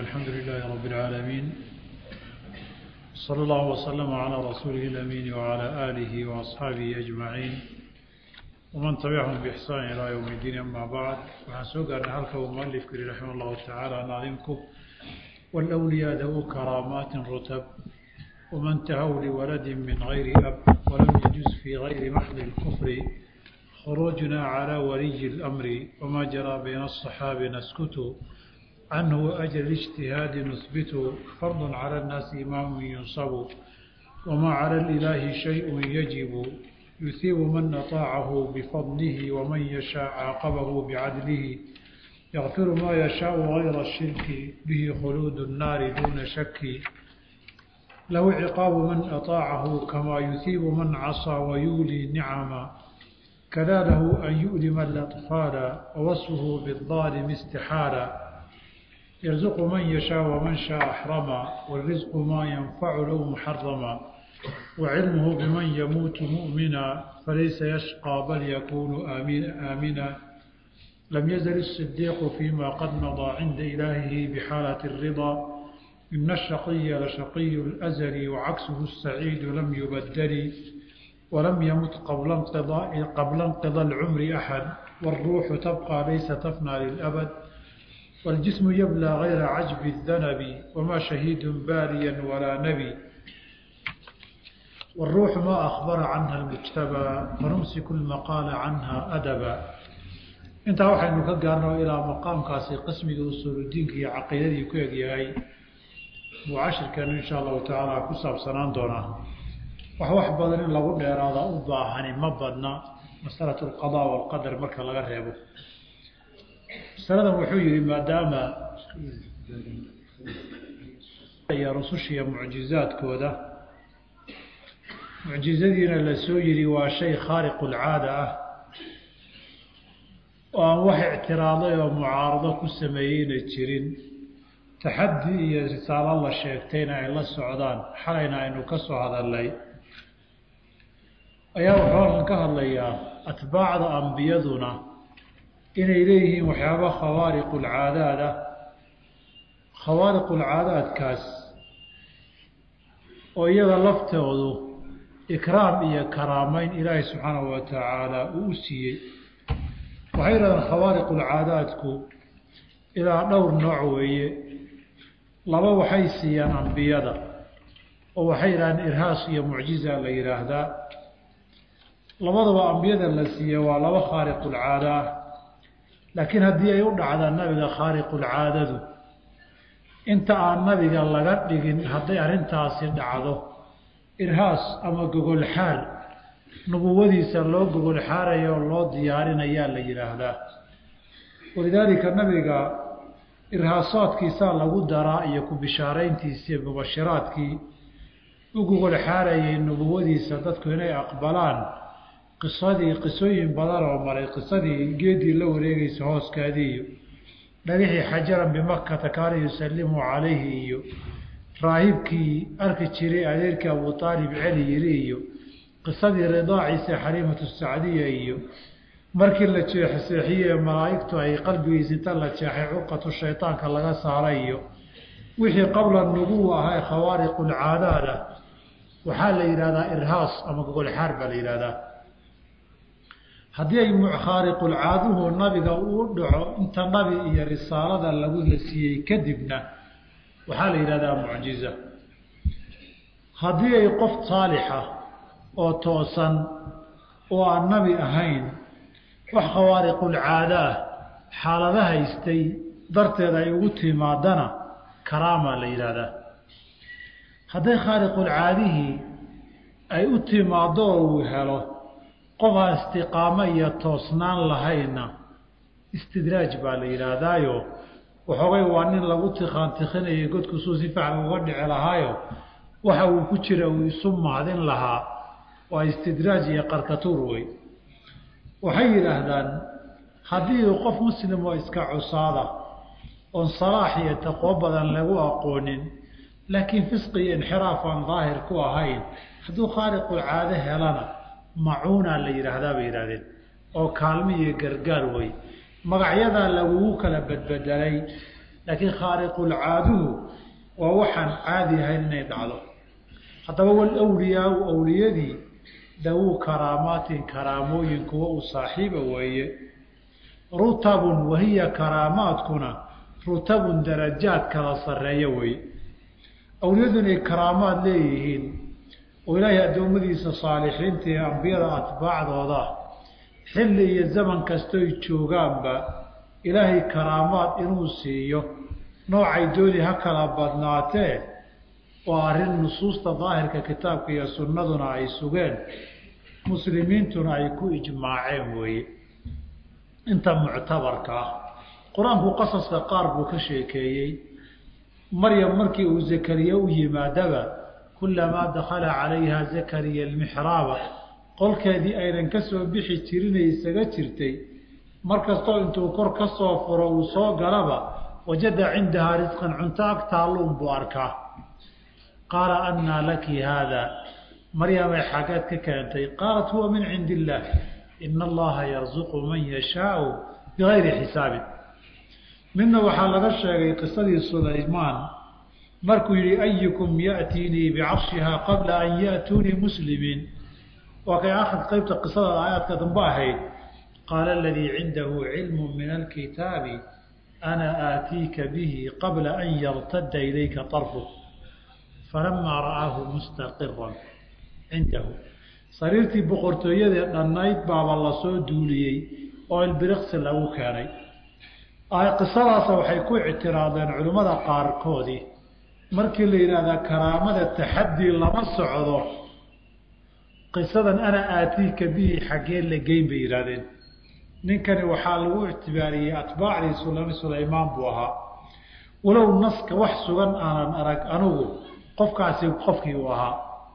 الحمد لله رب العالمين صلى الله وسلم على رسوله الأمين وعلى آله وأصحابه أجمعين ومن تبعهم بإحسان إلى يوم الدين أما بعد وحسوق أن هلك ومؤلف كري رحمه الله تعالى ناظمكم والأولياء ذو كرامات رتب ومن تهوا لولد من غير أب ولم يجوز في غير محض الكفر خروجنا على ولي الأمر وما جرى بين الصحاب نسكت عنه وأجل الاجتهاد نثبت فرض على الناس إمام ينصب وما على الإله شيء يجب يثيب من أطاعه بفضله ومن يشاء عاقبه بعدله يغفر ما يشاء غير الشرك به خلود النار دون شك له عقاب من أطاعه كما يثيب من عصى ويولي نعما كذا له أن يؤلم الأطفال ووصفه بالظالم استحالا يرزق من يشاء ومن شاء أحرما والرزق ما ينفع له محرما وعلمه بمن يموت مؤمنا فليس يشقى بل يكون آمين آمنا لم يزل الصديق فيما قد مضى عند إلهه بحالة الرضا إن الشقي لشقي الأزل وعكسه السعيد لم يبدل ولم يمت قبل انقضاء قبل انقضاء العمر أحد والروح تبقى ليس تفنى للأبد والجسم يبلى غير عجب الذنب وما شهيد باليا ولا نبي والروح ما أخبر عنها المجتبى فنمسك المقال عنها أدبا انت waxaynu ka gaarno ilaa maqaamkaasi qismiga usuuludiinka iyo caqiidadii ku egyahay buu cashirkeenu insha allahu tacaala ku saabsanaan doonaa wax wax badan in lagu dheeraada u baahani ma badna masalatu alqadaa walqadar marka laga reebo masaladan wuxuu yihi maadaama iyo rusushiiyo mucjizaadkooda mucjizadiina la soo yidhi waa shay khaariqulcaada ah oo aan wax ictiraaday oo mucaarado ku sameeyeyna jirin taxaddi iyo risaalo la sheegtayna ay la socdaan xalayna aynu ka soo hadalnay ayaa wuxuu halkan ka hadlayaa atbaacda ambiyaduna inay leeyihiin waxyaaba khawaariqulcaadaad ah khawaariqulcaadaadkaas oo iyaga laftoodu ikraam iyo karaameyn ilaahay subxaanahu wa tacaala uu u siiyey waxay yidhahdeen khawaariqulcaadaadku ilaa dhowr nooc weeye laba waxay siiyaan ambiyada oo waxay yidhahdeen irhaas iyo mucjiza la yidhaahdaa labadaba ambiyada la siiye waa laba khaariqulcaada ah laakiin haddii ay u dhacdaan nabiga khaariqulcaadadu inta aan nabiga laga dhigin hadday arrintaasi dhacdo irhaas ama gogolxaar nubuwadiisa loo gogolxaaraya oo loo diyaarinayaa la yidhaahdaa walidaalika nabiga irhaasaadkiisaa lagu daraa iyo ku bishaarayntiisii mubashiraadkii u gogolxaarayay nubuwadiisa dadku inay aqbalaan qisadii qisooyin badan oo maray qisadii geedii la wareegaysa hooskaadii iyo dhagixii xajaran bimakata kaana yusallimu calayhi iyo raahibkii arki jiray adeerkii abu aalib celi yiri iyo qisadii ridaaciisa xaliimatu sacdiya iyo markii la jeexseexiyey malaa'igtu ay qalbigiisa inta la jeexay curqatu shaytaanka laga saaray iyo wixii qabla nubuwa ahaa khawaariqulcaadaad ah waxaa la yidhahdaa irhaas ama gogolxaar baa la yidhahdaa haddii ay khaariqulcaaduhu nabiga uu dhaco inta nabi iyo risaalada lagu la siiyey kadibna waxaa la yidhahdaa mucjiza haddii ay qof saalixa oo toosan oo aan nabi ahayn wax khawaariqulcaada ah xaalada haystay darteed ay ugu timaadana karaama la yidhaahdaa hadday khaariqulcaadihii ay u timaaddo oo uu helo qof aan istiqaamo iyo toosnaan lahayna istidraaj baa la yidhaahdaayo waxoogay waa nin lagu tiqaantiqinayay godkusuu si fiican uga dhici lahaayo waxa uu ku jira uu isu mahdin lahaa waa istidraaj iyo qarkatuur wey waxay yidhaahdaan haddii uu qof muslim oo iska cusaada oon salaax iyo taqwo badan lagu aqoonin laakiin fisqi iyo inxiraaf aan daahir ku ahayn hadduu khaariqulcaado helana macuunaa la yidhaahdaa bay yidhahdeen oo kaalmo iyo gargaar wey magacyadaa lagugu kala badbedelay laakiin khaariqulcaaduhu waa waxaan caadi ahayn inay dhacdo haddaba walwliyaau awliyadii dawuu karaamaatin karaamooyin kuwa uu saaxiiba weeye rutabun wahiya karaamaadkuna rutabun darajaad kala sarreeya weeye awliyadu inay karaamaad leeyihiin oo ilaahay addoommadiisa saalixiinta iyo ambiyada atbaacdooda xilli iyo zaman kastoy joogaanba ilaahay karaamaad inuu siiyo noocay dooni ha kala badnaatee waa arrin nusuusta daahirka kitaabka iyo sunnaduna ay sugeen muslimiintuna ay ku ijmaaceen weeye inta muctabarka ah qur-aanku qasaska qaar buu ka sheekeeyey maryam markii uu zakariya u yimaadaba kulamaa dakhala calayha zakariya almixraaba qolkeedii aynan ka soo bixi jirinay isaga jirtay markastoo intuu kor ka soo furo uu soo galaba wajada cindahaa risqan cunto ag taalluun buu arkaa qaala annaa laki haada maryamay xaggeed ka keentay qaalat huwa min cindi illaah ina allaha yarzuqu man yashaau bigayri xisaabin midna waxaa laga sheegay qisadii sulaymaan markuu yihi ayukum ya'tiinii bicarshihaa qabla an ya'tuunii muslimiin waa kay akhir qeybta qisada aayaadka dambe ahayd qaala aladii cindahu cilmu min alkitaabi ana aatiika bihi qabla an yartada ilayka طarfuk falamaa ra'aahu mustaqiran cindahu sariirtii boqortooyadee dhannayd baaba lasoo duuliyey oo ilbiriqsi lagu keenay qisadaasa waxay ku ictiraadeen culimmada qaarkoodii markii la yidhaahdaa karaamada taxadii lama socdo qisadan ana aatiika bihi xaggee la geyn bay yidhahdeen ninkani waxaa lagu ictibaariyey atbaacdii sulami sulaymaan buu ahaa walow naska wax sugan aanan arag anugu qofkaasi qofkii uu ahaa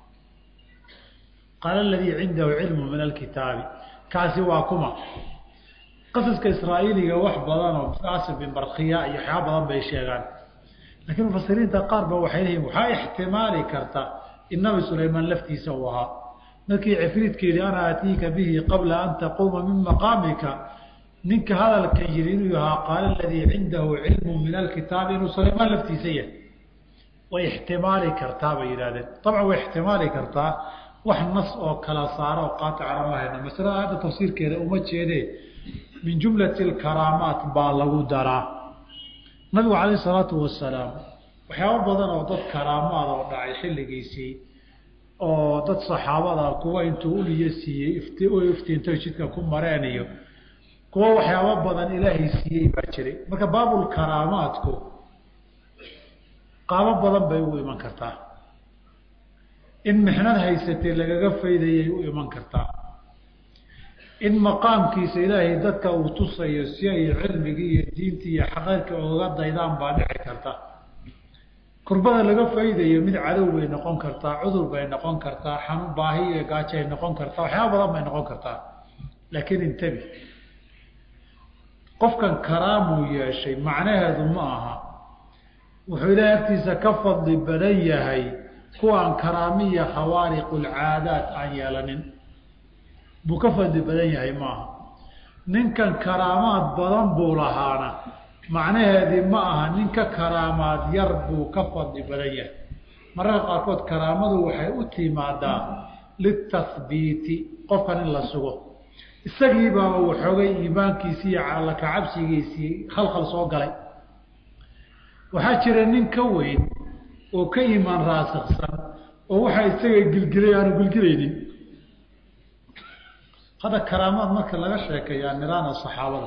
qaala aladii cindahu cilmu min alkitaabi kaasi waa kuma qasaska israa'iiliga wax badanoo aasib bin barkiya iyo waxyaaba badan bay sheegaan laakiin mufasiriinta qaar ba waxay leeyihin waxaa ixtimaali karta in nabi sulaymaan laftiisa uu ahaa markii cifriidkeedi ana aatiika bihi qabla an taquuma min maqaamika ninka hadalka yiri inuu ahaa qaala aladii cindahu cilmu min alkitaabi inuu sulaymaan laftiisa yahay way ixtimaali kartaa bay yidhahdeen dabcan way ixtimaali kartaa wax nas oo kala saara oo qaatacana ma hayno masalada aayadda tafsiirkeeda uma jeedee min jumlati alkaraamaat baa lagu daraa nabigu calayh isalaatu wasalaam waxyaabo badan oo dad karaamaad oo dhacay xilligiisii oo dad saxaabada kuwa intuu uliyo siiyey ifti u iftiintay jidka ku mareen iyo kuwa waxyaabo badan ilaahay siiyey baa jiray marka baabulkaraamaadku qaabo badan bay u iman kartaa in mixnad haysatay lagaga faydayay u iman kartaa in maqaamkiisa ilaahay dadka uu tusayo si ay cilmigii iyo diintii iyo xaqeyrka oga daydaan baa dhici karta kurbada laga faydayo mid cadow bay noqon kartaa cudur bay noqon kartaa xanuun baahi iyo gaajo ay noqon kartaa waxyaaba badan bay noqon kartaa laakiin intabi qofkan karaamuu yeeshay macnaheedu ma aha wuxuu ilaahay agtiisa ka fadli badan yahay kuwaan karaamiya khawaariqulcaadaat aan yeelanin buu ka fadli badan yahay maaha ninkan karaamaad badan buu lahaana macnaheedii ma aha ninka karaamaad yar buu ka fadli badan yahay mararka qaarkood karaamadu waxay u timaadaa litahbiiti qofkan in la sugo isagii baaba waxoogay iimaankiisii iyo calaka cabsigiisii khalkhal soo galay waxaa jira nin ka weyn oo ka iimaan raasiksan oo waxaa isaga gilgilay aanu gilgilaynin hadda karaamaad marka laga sheekeeyaa niraana saxaabada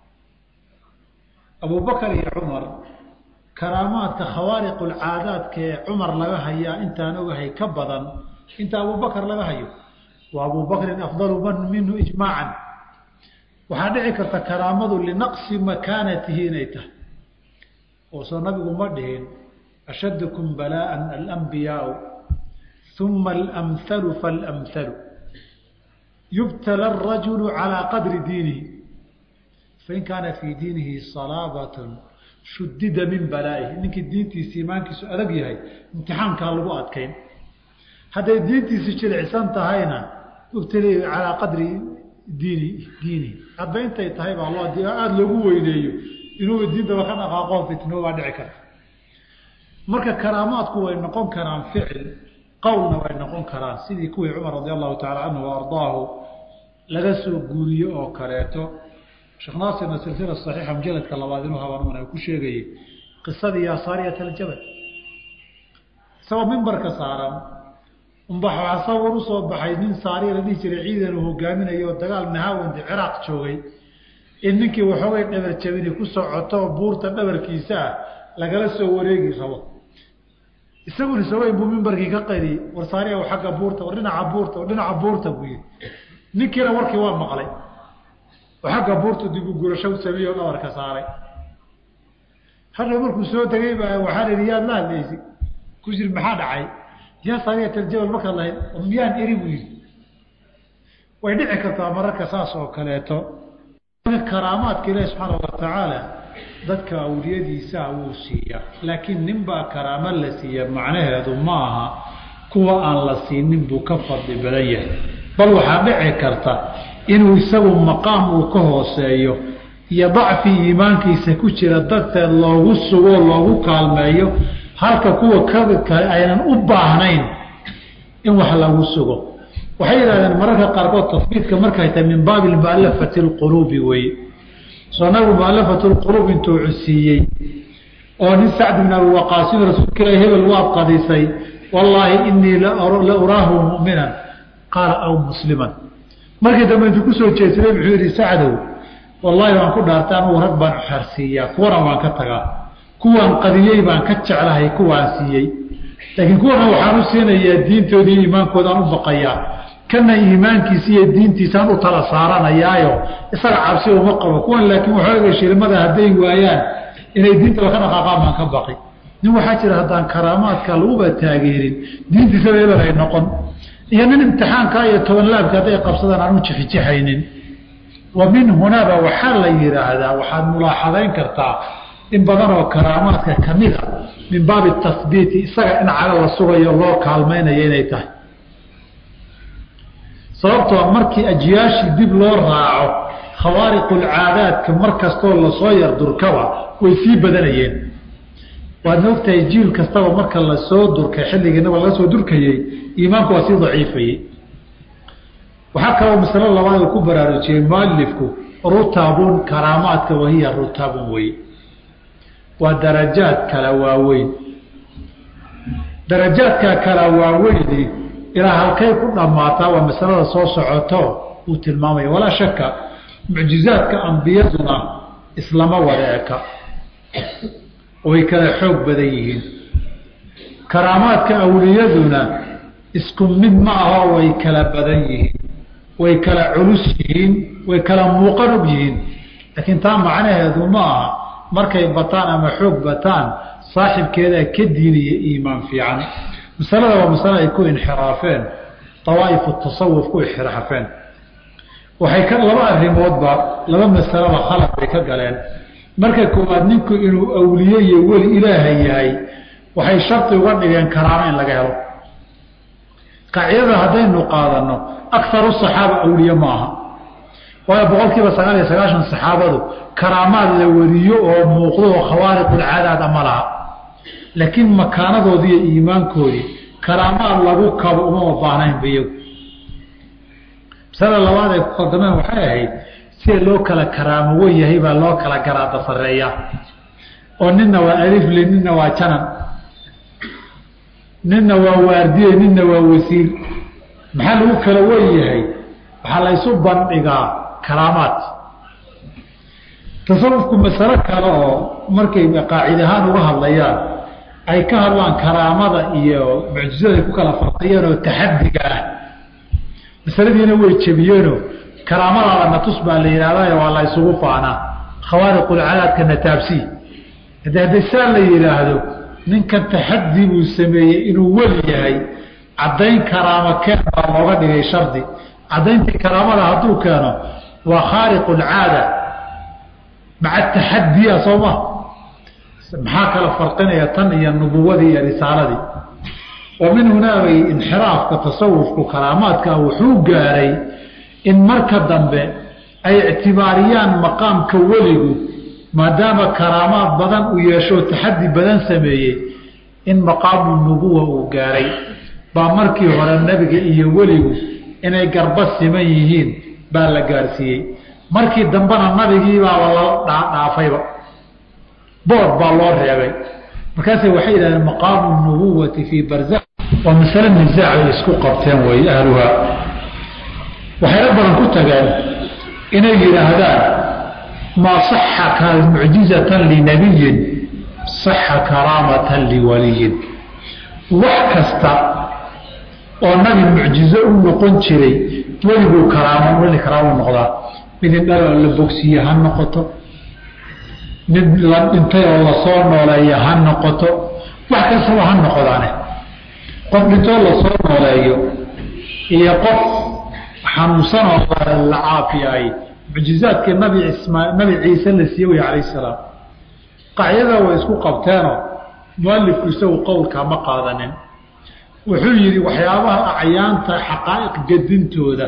abubakar iyo cumar karaamaadka khawaariqulcaadaadka ee cumar laga hayaa intaan ogahay ka badan inta abubakar laga hayo wa abubakrin afdalu man minhu ijmaacan waxaa dhici karta karaamadu linaqsi makaanatihi inay tahay oo soo nabigu ma dhihin ashadkum balaءa alambiyaau uma alamhalu faاlamhalu yubtala الrajulu calىa qadri diinihi fain kaana fii diinihi salaabat shudida min balaa'ihi ninkii diintiisa iimaankiisu adag yahay imtixaankaa lagu adkayn hadday diintiisu jilicsan tahayna ubtali calaa qadri diini diinihi hadba intay tahay baa loo aada loogu weyneeyo inuu diintaba ka dhaqaaqo fitnoo baa dhici karta marka karaamaadku way noqon karaan ficil qowlna way noqon karaan sidii kuwii cumar radi allahu tacala canhu wa ardaahu laga soo guuriye oo kaleeto sheekh naasirna silsila saxiixa mujaladka labaad inuu habaanumana ku sheegayey qisadii yasaariyat aljabal isagoo mimbarka saaran unbaxa sawir usoo baxay nin saariya la dhihi jiray ciidan uu hogaaminayo oo dagaal nahaawandi ciraaq joogay in ninkii waxoogay dhabar jabini ku socoto buurta dhabarkiisa ah lagala soo wareegi rabo isaguna isagoyn buu mimbarkii ka qadiyey war saariya agga buurta war dhinaca buurta war dhinaca buurta buu yihi ninkiina warkii waa maqlay oo xagga buurta dib u gurasho u sameeyey oo dhabarka saaray hadha markuu soo degay baa waxaa la yihi yaad la hadlaysi ku jiri maxaa dhacay yaa saariyat aljabal markaad lahayd miyaan eri buu yihi way dhici kartaa mararka saas oo kaleeto karaamaadka ilaahi subxaana watacaala dadka awliyadiisaa wuu siiyaa laakiin ninbaa karaamo la siiya macnaheedu ma aha kuwa aan la siinin buu ka fadli badan yahay bal waxaa dhici karta inuu isagu maqaam uu ka hooseeyo iyo dacfi iimaankiisa ku jira darteed loogu sugo loogu kaalmeeyo halka kuwa kale aynan u baahnayn in wax lagu sugo waxay yidhahdeen mararka qaarkood tafbiidka markay tahay min baabi mualafati اlquluubi weye soo nabigu mualafat lquluub intuu cusiiyey oo nin sacd bin abi waqaasin rasuulka ilahi hebel waad qadisay wallaahi inii la uraahu mu'minan qaala aw musliman markii dambe intuu kusoo jeedsaday muxuu yihi sacdow wallaahi waan ku dhaartay anugu rag baan xarsiiyaa kuwana waan ka tagaa kuwaan qadiyey baan ka jeclahay kuwaan siiyey laakiin kuwana waxaan u siinayaa diintoodii iimaankoodaan u baqayaa kana iimaankiisa iyo diintiisaan u tala saaranayaayo isaga cabsi uma qabo kuwan laakiin waxooga shilmada hadday waayaan inay diintaba ka dhaqaaqaan baan ka baqi nin waxaa jira haddaan karaamaadka laguba taageerin diintiisaba eber ay noqon iyo nin imtixaanka iyo tobanlaabka hadday qabsadaan aan u jixijixaynin wa min hunaaba waxaa la yidhaahdaa waxaad mulaaxadayn kartaa in badan oo karaamaadka kamid a min baabi tahbiiti isaga in caga la sugayo loo kaalmaynayo inay tahay sababtoo markii ajyaashii dib loo raaco khawaariqulcaadaadka mar kastoo lasoo yar durkaba way sii badanayeen waadna ogtahay jiil kastaba marka lasoo durkay xilligiinaba laga soo durkayey iimaanku waa sii daciifayey waxaa kaloo masalo labaad uu ku baraarujiyey mualifku rutabun karaamaadka wahiya rutabun wey waa darajaad kala waaweyn darajaadka kala waaweyni ilaa halkay ku dhammaataa waa masalada soo socoto uu tilmaamaya walaa shaka mucjizaadka ambiyaduna islama wada eka way kala xoog badan yihiin karaamaadka awliyaduna isku mid ma aho way kala badan yihiin way kala culus yihiin way kala muuqan og yihiin laakiin taa macnaheedu ma aha markay bataan ama xoog bataan saaxibkeedaa ka diiniya iimaan fiican masalada waa masale ay ku inxiraafeen awaa'ifu tasawuf ku inxiraafeen waxay ka laba arrimoodba laba masalaba khalad bay ka galeen marka koowaad ninku inuu awliye iyo weli ilaaha yahay waxay shardi uga dhigeen karaamo in laga helo qaacidada haddaynu qaadano akaru saxaaba awliye ma aha waayo boqol kiiba sagaal iyo sagaashan saxaabadu karaamaad la wariyo oo muuqdo oo khawaariqulcaadaad ama laha laakiin makaanadoodii iyo iimaankoodii karaamaad lagu kabo umama baahnaynba iyagu masalada labaad ay ku qaldameen waxay ahayd sida loo kala karaamo wen yahay baa loo kala garaada sareeyaa oo ninna waa alifle ninna waa janan ninna waa waardiye ninna waa wasiir maxaa lagu kala wen yahay waxaa laysu bandhigaa karaamaad tasawufku masalo kale oo markay qaacid ahaan uga hadlayaan ay ka hadlaan karaamada iyo mucjizada ay ku kala farqiyeen oo taxadiga ah masaladiina way jebiyeenoo karaamadaada natus baa la yidhahdayo waa la ysugu faanaa khawaariqulcadaadka nataabsii hade hadday saa la yidhaahdo ninkan taxadi buu sameeyey inuu weli yahay caddayn karaamo keen baa looga dhigay shardi caddayntii karaamada hadduu keeno waa khaariqulcaada maca taxadiya soo ma maxaa kala farqinaya tan iyo nubuwadii iyo risaaladii wa min hunaabay inxiraafka tasawufku karaamaadka wuxuu gaaray in marka dambe ay ictibaariyaan maqaamka weligu maadaama karaamaad badan uu yeeshoo taxaddi badan sameeyey in maqaamu nubuwa uu gaaray baa markii hore nebiga iyo weligu inay garba siman yihiin baa la gaarsiiyey markii dambena nabigiibaaba la dhaafayba bood baa loo reebay markaase waxay yidhahdeen maqaamu nubuwati fii barza waa masale nisaac ay isku qabteen way ahluhaa waxayna badan ku tageen inay yidhaahdaan maa saxa mucjizatan linabiyin saxa karaamatan liwaliyin wax kasta oo nabi mucjizo u noqon jiray weliguu karaamo weli karaamo noqdaa mid indhal oo la bogsiye ha noqoto mid la dhintay oo lasoo nooleeya ha noqoto wax kastaba ha noqdaane qof dhintoo lasoo nooleeyo iyo qof xanuunsan oo la caafiyay mucjizaadkii nabi ismaa nabi ciise la siiye wey calayh salaam qacyada way isku qabteenoo mualifku isagu qowlkaa ma qaadanin wuxuu yidhi waxyaabaha acyaanta xaqaa'iq gedintooda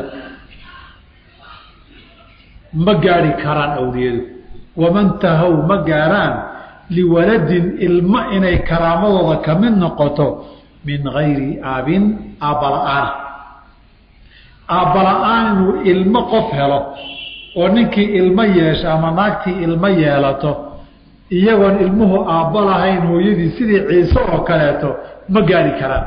ma gaari karaan awliyadu waman tahow ma gaaraan liwaladin ilmo inay karaamadooda ka mid noqoto min gayri aabin aabbala-aana aabbala-aan inuu ilmo qof helo oo ninkii ilmo yeesha ama naagtii ilmo yeelato iyagoon ilmuhu aabba lahayn hooyadii sidii ciise oo kaleeto ma gaari karaan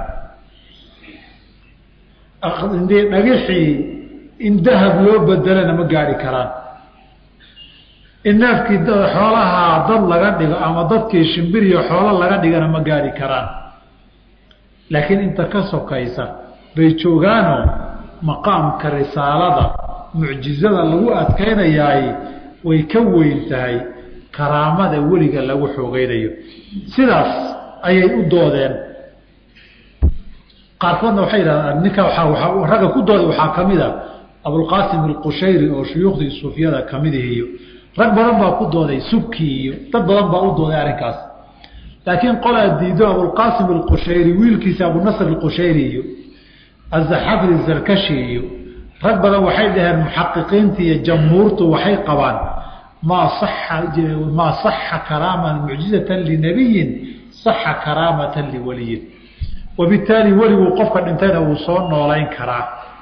dhagixii in dahab loo bedelana ma gaari karaan in neefkii xoolaha dad laga dhigo ama dadkii shimbiriyo xoolo laga dhigana ma gaari karaan laakiin inta ka sokaysa bay joogaanoo maqaamka risaalada mucjizada lagu adkaynayaay way ka weyn tahay karaamada weliga lagu xoogeynayo sidaas ayay u doodeen qaarkoodna waxay yidhahdaan ninka waa ragga ku dooday waxaa ka mid a abulqaasim alqushayri oo shuyuukhdii suufiyada ka mid ihiyo rag badan baa ku dooday subkii iyo dad badan baa u dooday arrinkaas laakiin qolaa diido abulqaasim alqushayri wiilkiisa abunasr alqushayri iyo azaxafri zarkashi iyo rag badan waxay dhaheen muxaqiqiinta iyo jamhuurtu waxay qabaan maa maa saxa karaama mucjizatan linabiyin saxa karaamatan liwaliyin wabitaali weliguu qofka dhintayna wuu soo noolayn karaa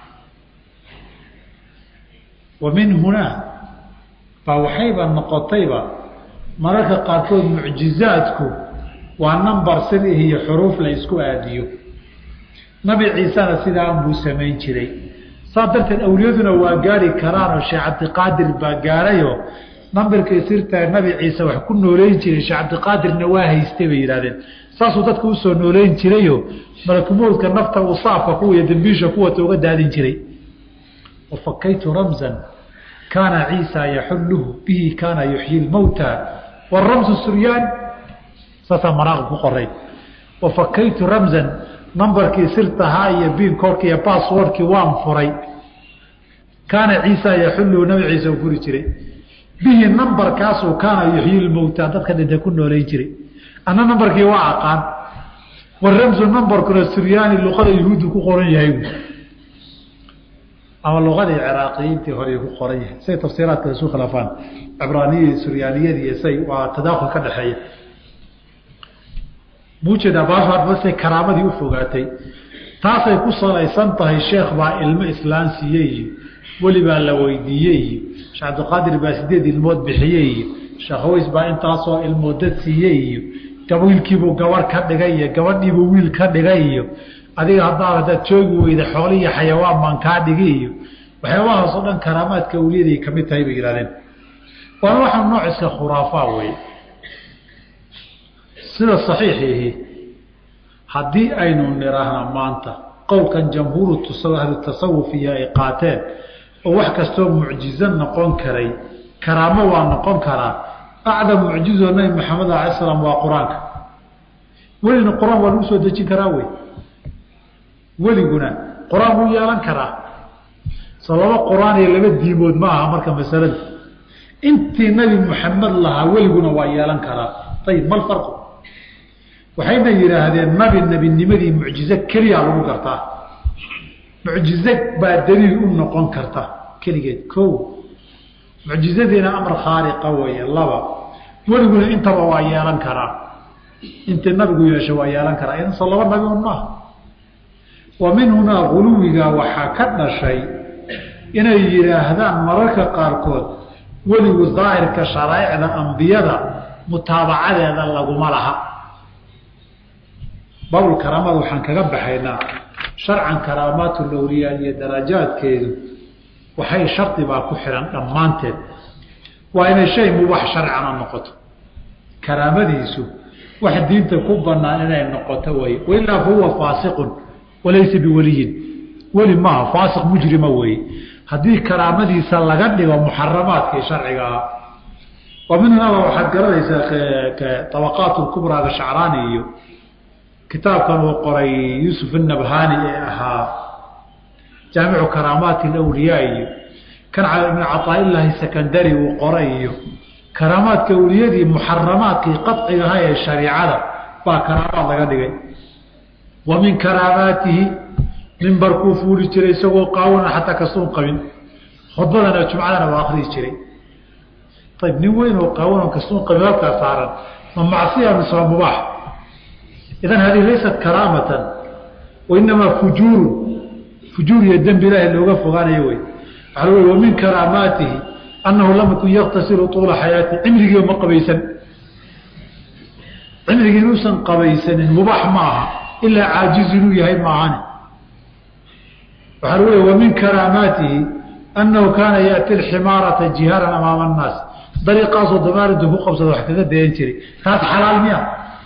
wa min hunaa baa waxayba noqotayba mararka qaarkood mucjizaadku waa nambar sir ih iyo xuruuf la isku aadiyo nabi ciisena sidaan buu samayn jiray saas darteed awliyaduna waa gaari karaanoo sheekh cabdiqaadir baa gaarayoo nambarkay sirtaa nabi ciise wax ku nooleyn jiray sheekh cabdiqaadirna waa haystay bay yidhahdeen saasuu dadka usoo nooleyn jirayo malakumoodka nafta uu saafka kuwa iyo dambiisha kuwata uga daadin jiray wafakaytu ramzan kaana ciisa yaxulluhu bihi kaana yuxyi lmowta waramsu suryaan saasaa manaaqib ku qoray wafakaytu ramzan nambarkii sirtahaa iyo biinkoorka iyo basswordkii waan furay kaana ciisa yaxulluhu nabi ciise uu furi jiray bihi nambarkaasuu kaana yuxyi lmowta dadka dhinta ku nooleyn jiray anna nambarkii waa aqaan waramsu nambarkuna suryaani luqada yahuuddu ku qoran yahay ama luqadii ciraaqiyiintii hore ku qoran yahay say tafsiiraadka isu khilaafaan cibraaniyadii suryaaniyadii say waa tadaakul ka dhexeeya muujeedaa baashaadbasay karaamadii u fogaatay taasay ku salaysan tahay sheekh baa ilmo islaan siiyey iyo weli baa la weydiiyey iyo sheekh cabdiqaadir baa sideed ilmood bixiyey iyo sheekh aways baa intaasoo ilmoodad siiyey iyo wiilkiibuu gabarh ka dhigay iyo gabadhiibuu wiil ka dhigay iyo adiga haddaad hadaad joogi weyda xooli iyo xayawaan baan kaa dhigi iyo waxyaabahaasoo dhan karaamaadka awliyaday ka mid tahay bay yihahdeen waana waxaa nooc iska khuraafaa wey sida saxiixiihi haddii aynu nidhaahna maanta qowlkan jamhuuru ahlu tasawufiya ay qaateen oo wax kastoo mucjizo noqon karay karaamo waa noqon karaa acdam mucjizoo nabi maxamed alay slam waa qur-aanka welina qur-aan waa lagu soo dejin karaa wey weliguna qur-aan wuu yeelan karaa soo laba qur-aan iyo laba diimood ma aha marka masalada intii nabi maxamed lahaa weliguna waa yeelan karaa ayib mal farqu waxayna yidhaahdeen nabi nebinimadii mucjizo keliya lagu gartaa mucjizo baa daliil u noqon karta keligeed ko mucjizadiina amar khaariqa weeye laba weliguna intaba waa yeelan karaa intii nabigu yeesha waa yeelan karaa idanso laba nabi un maaha wa min hunaa guluwiga waxaa ka dhashay inay yidhaahdaan mararka qaarkood weligu daahirka sharaa'icda ambiyada mutaabacadeeda laguma laha baabul karaamada waxaan kaga baxaynaa sharcan karaamaatul awliyaa iyo darajaadkeedu waxay shardi baa ku xihan dhammaanteed waa inay shay mubax sharcana noqoto karaamadiisu wax diinta ku banaan inay noqoto way wailaa fa huwa faasiqun walaysa biweliyin weli maaha faasiq mujrima weeye haddii karaamadiisa laga dhigo muxaramaadkii sharciga ah wa minhunaba waxaad garanaysaa abaqaat kubraaga shacraani iyo kitaabkan uu qoray yuusuf anabhani ee ahaa jaamicu karaamaati alawliyaa iyo kan ibn caطaailaahi secondary uu qoray iyo karaamaadka awliyadii muxaramaadkii qacigaha ee shariicada baa karaamaad laga dhigay wa min karaamaatihi mimbarkuu fuuli jiray isagoo qaawona xataa kastuun qabin khudbadana jumcadana waa akriyi jiray ayb nin weyn oo qaawan kastuun qabin halkaa saaran ma macsiya mise waa mubaax idan hadihi laysat karaamatan wainamaa fujuurun fujuur iyo dembi ilaahi looga fogaanayo wey waxa l wa min karaamaatihi annahu lam yakun yaktasilu tuula xayaati cimrigii ma qabaysan cimrigii inuusan qabaysanin mubaax ma aha ilaa caajiz inuu yahay maahane waxaa lagu leey wa min karaamaatihi annahu kaana yaati alximaarata jihaaran amaama annaas dariiqaasoo damaarintu ku qabsada wax kaga dayan jiray taas xalaal miya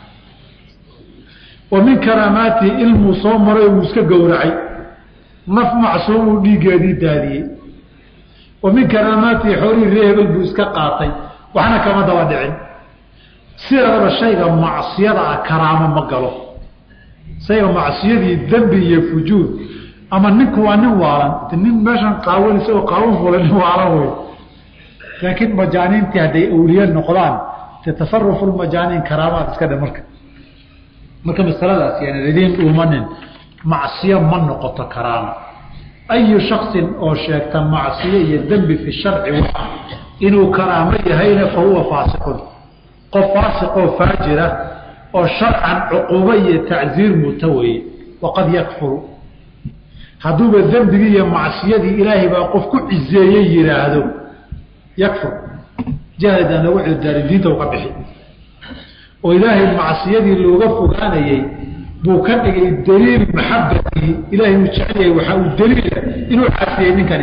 wa min karaamaatihi ilmuu soo maray uu iska gowracay naf macsuumuu dhiiggeedii daadiyey wa min karaamaatihi xoolihii ree hebel buu iska qaatay waxna kama daba dhicin sideedaba shayga macsiyada ah karaamo ma galo shayga macsiyadii dembi iyo fujuur ama ninku waa nin waalan nin meeshan qaawan isagoo qaawan fula nin waalan wey laakiin majaaniintii hadday awliye noqdaan te tasarufu lmajaaniin karaamaad iska dhe marka marka masaladaas yaana idiin dhuumanin macsiyo ma noqoto karaamo ayu shaksin oo sheegta macsiyo iyo dembi fi sharci waa inuu karaamo yahayna fa huwa faasiqun qof faasiqoo faajira oo sharcan cuquubo iyo tacziir muta weeye waqad yakfuru hadduuba dembigii iyo macsiyadii ilaahay baa qof ku cizeeyey yidhaahdo yakfur jahlidan lagu cuddaari diinta u ka bixi oo ilaahay macsiyadii looga fogaanayey buu ka dhigay daliil maxabatii ilaahay uu jecel yahay waxaa uu daliila inuu caasiyey ninkani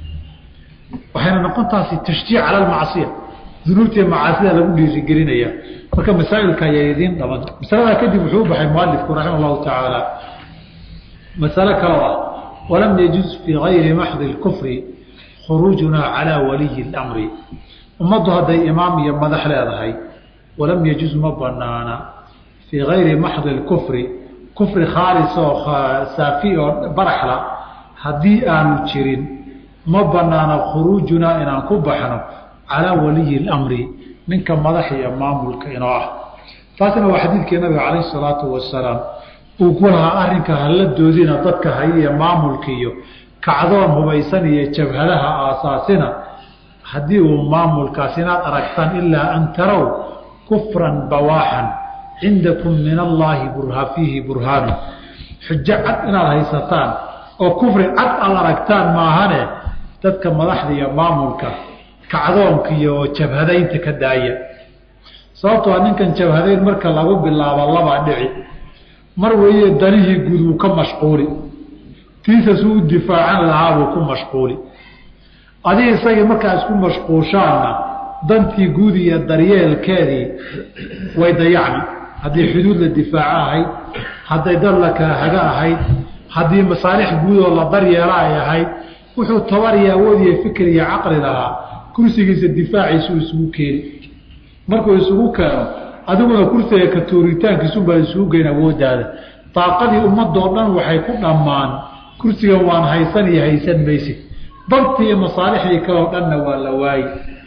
waxayna noqon taasi tashjiic cala almacsiya dunuubtii macaasida lagu dhiirigelinaya marka masaa'ilka ayaa idiin dhaban masaladaa kadib wuxuu u baxay mualifku raxima allahu tacaala masalo kaloo ah walam yajuz fii gayri maxdi lkufri khuruujunaa calaa waliyi اlamri ummaddu hadday imaam iyo madax leedahay walam yajuz ma banaana fii gayri maxdi lkufri kufri khaalis oo saafi oo baraxla haddii aanu jirin ma banaana khuruujunaa inaan ku baxno calaa waliyi اlamri ninka madax iyo maamulka inoo ah taasina waa xadiidkii nabiga calayh salaatu wasalaam uu ku lahaa arrinka hala doodina dadka haya iyo maamulka iyo kacdoon hubaysan iyo jabhadaha aasaasina haddii uu maamulkaas inaad aragtaan ilaa an tarow kufran bawaaxan cindakum min allaahi burha fiihi burhaanu xujo cad inaad haysataan oo kufri cad aad aragtaan maahane dadka madaxda iyo maamulka kacdoonka iyo jabhadaynta ka daaya sababtoo a ninkan jabhadayn marka lagu bilaabo labaa dhici mar weeye danihii guud wuu ka mashquuli tiisa suu u difaacan lahaa buu ku mashquuli adiga isagii markaa isku mashquushaanna dantii guud iyo daryeelkeedii way dayacmi haddii xuduud la difaaco ahayd hadday dad la kala haga ahayd haddii masaalix guud oo la daryeela ay ahayd wuxuu tabar iyo awood iyo fikir iyo caqli lahaa kursigiisa difaaciisuu isugu keeni markuu isugu keeno adiguna kursiga ka tuuritaankiisunbaa isugu geyn awoodaada daaqadii ummadoo dhan waxay ku dhammaan kursigan waan haysan iyo haysan maysid dantii iyo masaalixdii kaleo dhanna waa la waayi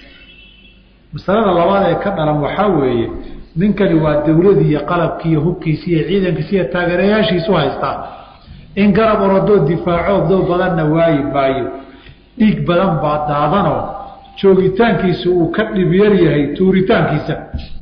masalada labaad ee ka dhalan waxaa weeye ninkani waa dowladii iyo qalabkii iyo hubkiisi iyo ciidankiisi iyo taageerayaashiisu haystaa in garab orodoo difaaco doo badanna waayi maayo dhiig badan baa daadanoo joogitaankiisa uu ka dhibyar yahay tuuritaankiisa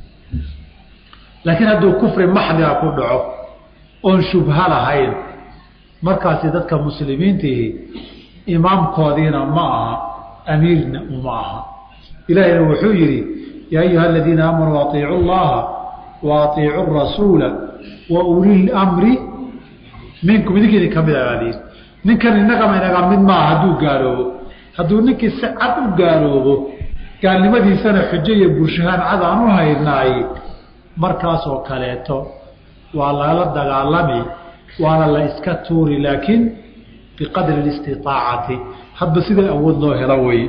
laakiin hadduu kufri maxdiga ku dhaco oon shubha lahayn markaasi dadka muslimiintihi imaamkoodiina ma aha amiirna uma aha ilaahina wuxuu yidhi yaa ayuha aladiina aamanuu aiicu llaha wa aiicu rasuula wa uli mri minkum idinkiidin kamid abaaliin ninkan inagama inaga mid maaha hadduu gaaloobo hadduu ninkii si cad u gaaloobo gaalnimadiisana xujo iyo burshahaan cad aan u haynaay markaasoo kaleeto waa lala dagaalami waana la iska tuuri laakiin biqadri istiaacati hadba sida awood loo helo wey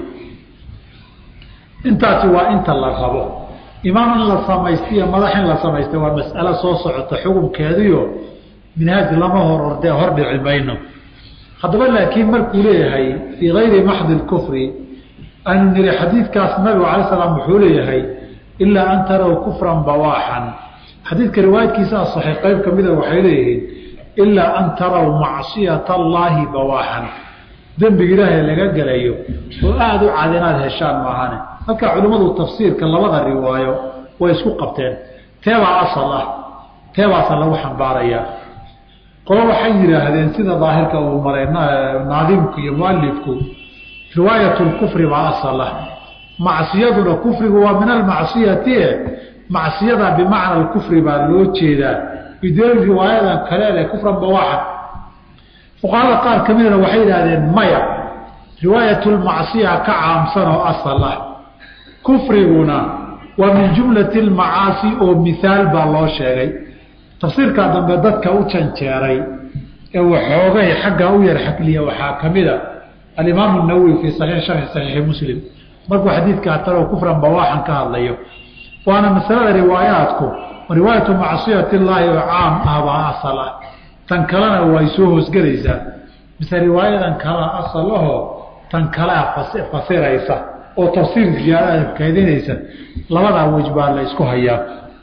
intaasi waa inta la rabo imaam in la samaysta iyo madax in la samaysta waa mas'alo soo socota xukunkeediyo minhaaj lama hor ordee hordhici mayno haddaba laakiin markuu leeyahay fii gayri maxdi kufri aanu niri xadiidkaas nabigu alay slam wuxuu leeyahay ilaa an taraw kufran bawaaxan xadiidka riwaayadkiisa asaxay qayb ka mida waxay leeyihiin ilaa an taraw macsiyata allaahi bawaaxan dembiga ilaahay laga gelayo oo aada u cad inaad heshaan maahane halkaa culimmadu tafsiirka labada riwaayo way isku qabteen teebaa asal ah teebaasa lagu xambaarayaa qolo waxay yidhaahdeen sida daahirka uu maray naadimku iyo mualifku riwaayat lkufri baa asal ah macsiyaduna kufrigu waa min almacsiyati e macsiyada bimacna kufri baa loo jeedaa bideel riwaayadan kaleele kufran bawaaxa fuqahada qaar ka midana waxay yidhahdeen maya riwaayatulmacsiya ka caamsan oo asal ah kufriguna waa min jumlati lmacaasi oo mihaal baa loo sheegay tafsiirkaa dambe dadka u janjeeray ee waxoogay xaggaa u yar xakliya waxaa ka mida alimaamu nawowi fii saxiix sharxi saxiixi muslim markuu xadiidkaa talow kufran bawaaxan ka hadlayo waana masalada riwaayaadku riwaayatu macsiyati illaahi oo caam ah baa asal ah tan kalena way soo hoosgelaysaa mise riwaayadan kalea asal ahoo tan kalea fasiraysa oo tafsiir ziyaada kaydinaysa labadaa wej baa la isku hayaa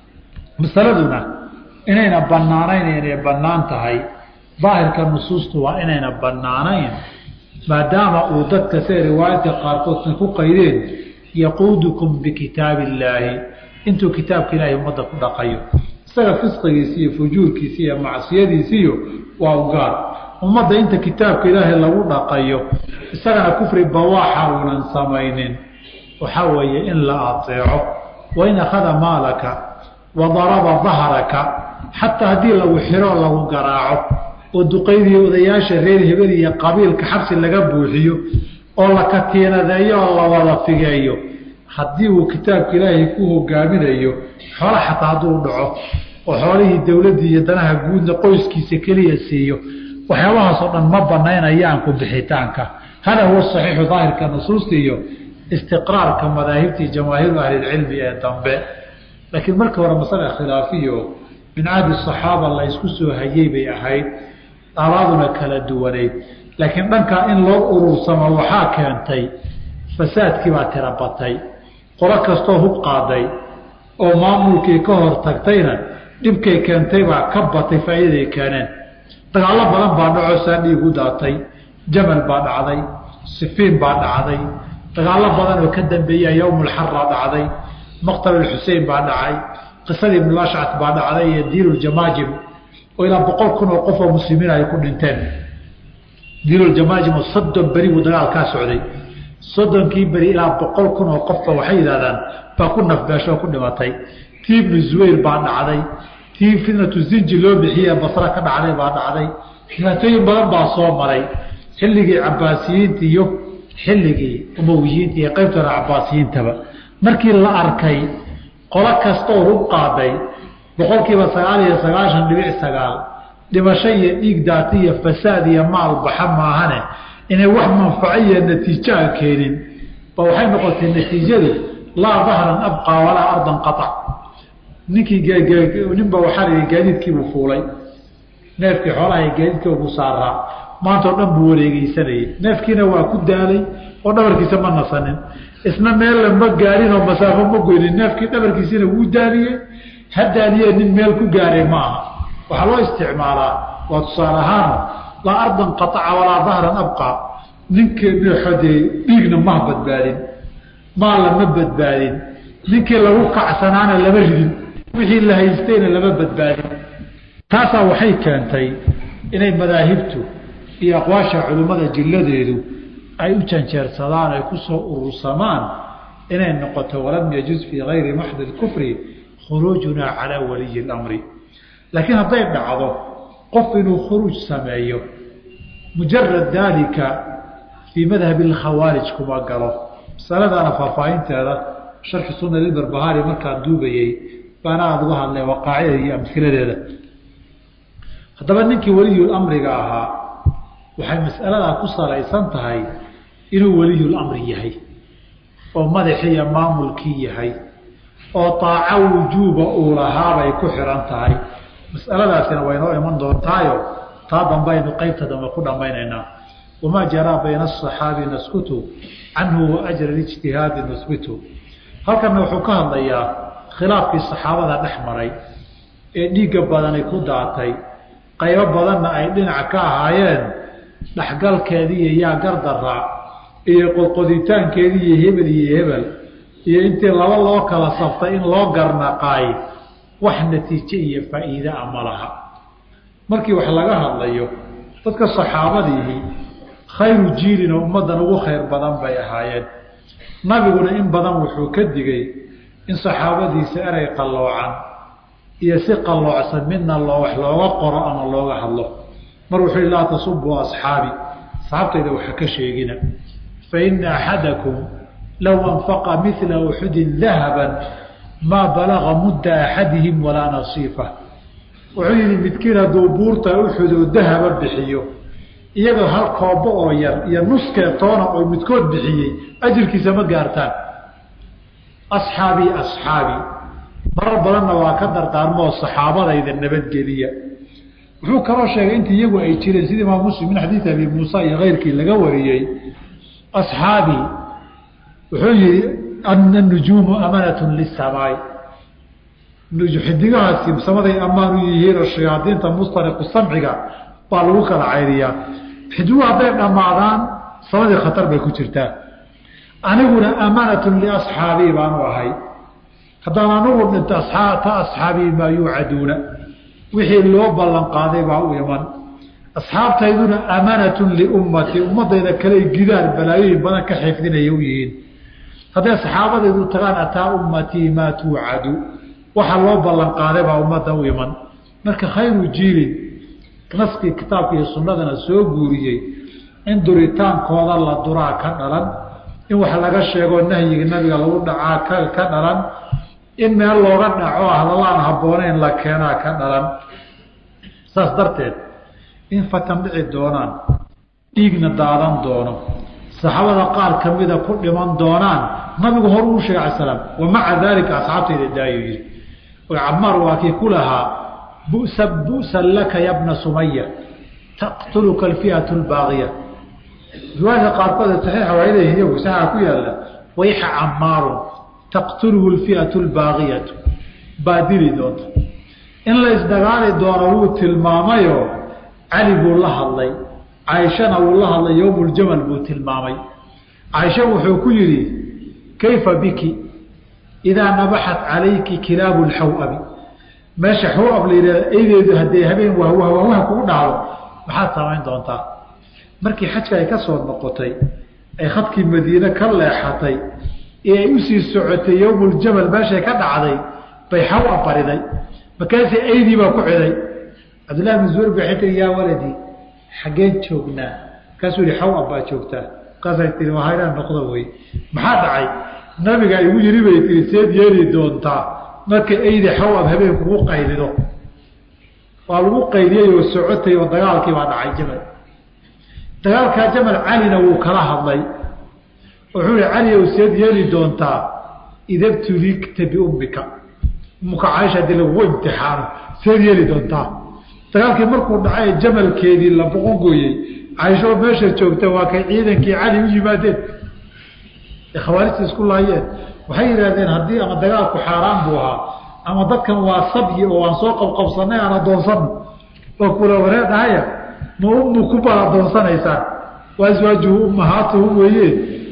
masaladuna inayna banaanayn inay bannaan tahay daahirka nusuustu waa inayna bannaanayn maadaama uu dadka siday riwaayadka qaarkoodna ku qaydeen yaquudukum bikitaabi illaahi intuu kitaabka ilaahay ummadda ku dhaqayo isaga fisqigiisi iyo fujuurkiisi iyo macsiyadiisiyo waa u gaar ummadda inta kitaabka ilaahay lagu dhaqayo isagana kufri bawaaxa uunan samaynin waxaa weeye in la ateeco wain akhada maalaka wa daraba dahraka xataa haddii lagu xiro lagu garaaco oo duqaydii odayaasha reer hebel iyo qabiilka xabsi laga buuxiyo oo la katiinadeeyo oo la wada figeeyo haddii uu kitaabka ilaahay ku hogaaminayo xoola xataa hadduu dhaco oo xoolihii dowladdii iyo danaha guudna qoyskiisa keliya siiyo waxyaabahaasoo dhan ma banaynayaan ku bixitaanka hada huwa saxiixu daahirka nusuusta iyo istiqraarka madaahibtii jamaahiiru ahlilcilmi ee dambe laakiin markii hore masale khilaafiyo min cahdi saxaaba la ysku soo hayey bay ahayd daalaaduna kala duwanayd laakiin dhankaa in loo urursamo waxaa keentay fasaadkii baa tira batay qolo kastoo hub qaaday oo maamulkii ka hor tagtayna dhibkay keentay baa ka batay faa'iidaday keeneen dagaallo badan baa dhacoo saa dhiigu daatay jamal baa dhacday sifiin baa dhacday dagaallo badan oo ka dambeeya yowmulxarra dhacday maqtalulxusein baa dhacay qisadii ibnulashcat baa dhacday iyo diinuljamaajim oo ilaa boqol kun oo qof oo muslimiin ay ku dhinteen diinuljamaajim oo soddon beri buu dagaalkaa socday soddonkii beri ilaa boqol kun oo qofba waxay yidhahdaan baa ku nafbeesho oo ku dhimatay tii ibnu zubayr baa dhacday tii fitnatu zinji loo bixiye basra ka dhacday baa dhacday dhibaatooyin badan baa soo maray xilligii cabaasiyiinta iyo xilligii umowiyiinta iyo qaybtooda cabaasiyiintaba markii la arkay qolo kastooo hub qaaday boqolkiiba sagaal iyo sagaashan dhibic sagaal dhimasho iyo dhiig daata iyo fasaad iyo maal baxa maahane inay wax manfaco iyo natiijo aan keenin ba waxay noqotay natiijadu laa dahran abqaa walaa ardan qaac ninkii ninba waxaa la gaadiidkiibuu fuulay neefkii xoolaha gaadiidkiibuu saaraa maanta oo dhan buu wareegeysanayay neefkiina waa ku daalay oo dhabarkiisa ma nasanin isna meella ma gaarin oo masaafo ma goynin neefkii dhabarkiisina wuu daaliyey ha daaliye nin meel ku gaaray maaha waxaa loo isticmaalaa waa tusaale ahaano laa ardan qaaca walaa dahran abqaa ninkii xodee dhiigna maha badbaadin maal lama badbaadin ninkii lagu kacsanaana lama ridin wixii la haystayna lama badbaadin taasaa waxay keentay inay madaahibtu iyo aqwaasha culimmada jilladeedu ay u janjeersadaan ay ku soo urursamaan inay noqoto walam yajuz fii gayri maxdi kufri khuruujunaa calaa waliyi اlamri laakiin hadday dhacdo qof inuu khuruuj sameeyo mujarad daalika fii madhabi اlkhawaarij kuma galo masaladaana faahfaahinteeda sharxi suna lilbarbahaari markaan duubayey baana aada uga hadlay waqaacideeda iyo amhiladeeda haddaba ninkii waliyulamriga ahaa waxay mas'aladaa ku salaysan tahay inuu waliyulamri yahay oo madaxii iyo maamulkii yahay oo taaco wujuuba uu lahaabay ku xihan tahay mas'aladaasina waynoo iman doontaayo taa dambaynu qeybta dambe ku dhammaynaynaa wamaa jaraa bayna asaxaabi naskutu canhu wa ajra lijtihaadi nusbitu halkanna wuxuu ka hadlayaa khilaafkii saxaabada dhex maray ee dhiigga badani ku daatay qaybo badanna ay dhinac ka ahaayeen dhexgalkeediiyo yaa gardaraa iyo qodqoditaankeedii iyo hebel iyo hebel iyo intii laba loo kala saftay in loo garnaqaay wax natiijo iyo faa'iide a ma laha markii wax laga hadlayo dadka saxaabadiihi khayru jiilin oo ummaddan ugu khayr badan bay ahaayeen nabiguna in badan wuxuu ka digay in saxaabadiisa erey qalloocan iyo si qalloocsan midna loo wax looga qoro ama looga hadlo mar wuxuu yihi laa tasubuu asxaabi asxaabtayda waxa ka sheegina fa ina axadakum low anfaqa mila uxudin dahaban maa balaga mudda axadihim walaa nasiifa wuxuu yihi midkiin hadduu buurta uxud oo dahaba bixiyo iyagoo hal koobo oo yar iyo nuskee toona oo midkood bixiyey ajirkiisa ma gaartaan asxaabii asxaabii marar badanna waa ka dardaarmoo saxaabadayda nabadgeliya wuxuu kaloo sheegay intii iyagu ay jireen sida imaam muslim min xadiidi abi muusa iyo keyrkii laga wariyey asxaabii wuxuu yihi ana nujuumu amanatun lisamaay xidigahaasi samaday ammaan u yihiin oo shayaadiinta mustariqu samciga baa lagu kala cayriyaa xidiguhu hadday dhammaadaan samadii khatar bay ku jirtaa aniguna amanatun liasxaabii baanu ahay haddaan anugu dhinto ta asxaabii maa yuucaduuna wixii loo ballan qaaday baa u iman asxaabtayduna amanatun liummatii ummadayda kale gidaan balaayooyin badan ka xifdinaya u yihiin hadday saxaabadaydu tagaan ataa ummatii maa tuucadu waxa loo ballan qaaday baa ummadda u iman marka khayru jiilin naskii kitaabka iyo sunnadana soo guuriyey in duritaankooda la duraa ka dhalan in wax laga sheego nahyiga nabiga lagu dhacaa ka dhalan in meel looga dhaco hadallaan habbooneyn la keenaa ka dhalan saas darteed in fatan dhici doonaan dhiigna daadan doono saxaabada qaar kamida ku dhiman doonaan nabigu hor uu sheegay ala slam wa maca daalika asxaabtayda daayo yihi camaar waa kii ku lahaa busa bu'san laka ya bna sumaya taqtuluka alfi'atu lbaaqiya riwaayadka qaarkood saxiixa waa leeyihin iyagu saxaa ku yaalla wayxa camaarun taqtuluhu lfi'atu lbaaqiyatu baa dili doonta in la isdagaali doono wuu tilmaamayo cali buu la hadlay caaishana wuu la hadlay yowmuljamal buu tilmaamay caaisha wuxuu ku yidhi kayfa biki idaa nabaxat calayki kilaabu lxawabi meesha xawab la yidhahda eydeedu haddee habeen wahwah wahwah kugu dhacdo maxaad samayn doontaa markii xajka ay ka soo noqotay ay khadkii madiine ka leexatay ee ay usii socotay yowmuljamal meeshay ka dhacday bay xawab bariday markaasii eydii baa ku ciday cabdillahi bin zubayr bay tii yaa waladii xaggeen joognaa markaasuu yihi xawab baa joogtaa markaasay tii waa haynaan noqdo wey maxaa dhacay nabiga igu yiri bay tii seed yeeli doontaa marka eydi xawab habeen kugu qaylido waa lagu qayliyey oo socotay oo dagaalkii baa dhacay jamal dagaalkaa jamal calina wuu kala hadlay wuxuu ihi cali ow seed yeeli doontaa idabtuligta biummika ummuka caaisha hadii lagugu imtixaano seed yeeli doontaa dagaalkii markuu dhacay jamalkeedii la boqongooyey caaisho meesha joogta waa kay ciidankii cali u yimaadeen khawaarijta isku laayeen waxay yidhahdeen haddii ama dagaalku xaaraan buu ahaa ama dadkan waa sabyi oo aan soo qabqabsanay aan adoonsano oo kula wareedhahaya ma ummu ku bal adoonsanaysaan waa aswaajuhu ummahaatuhu weeye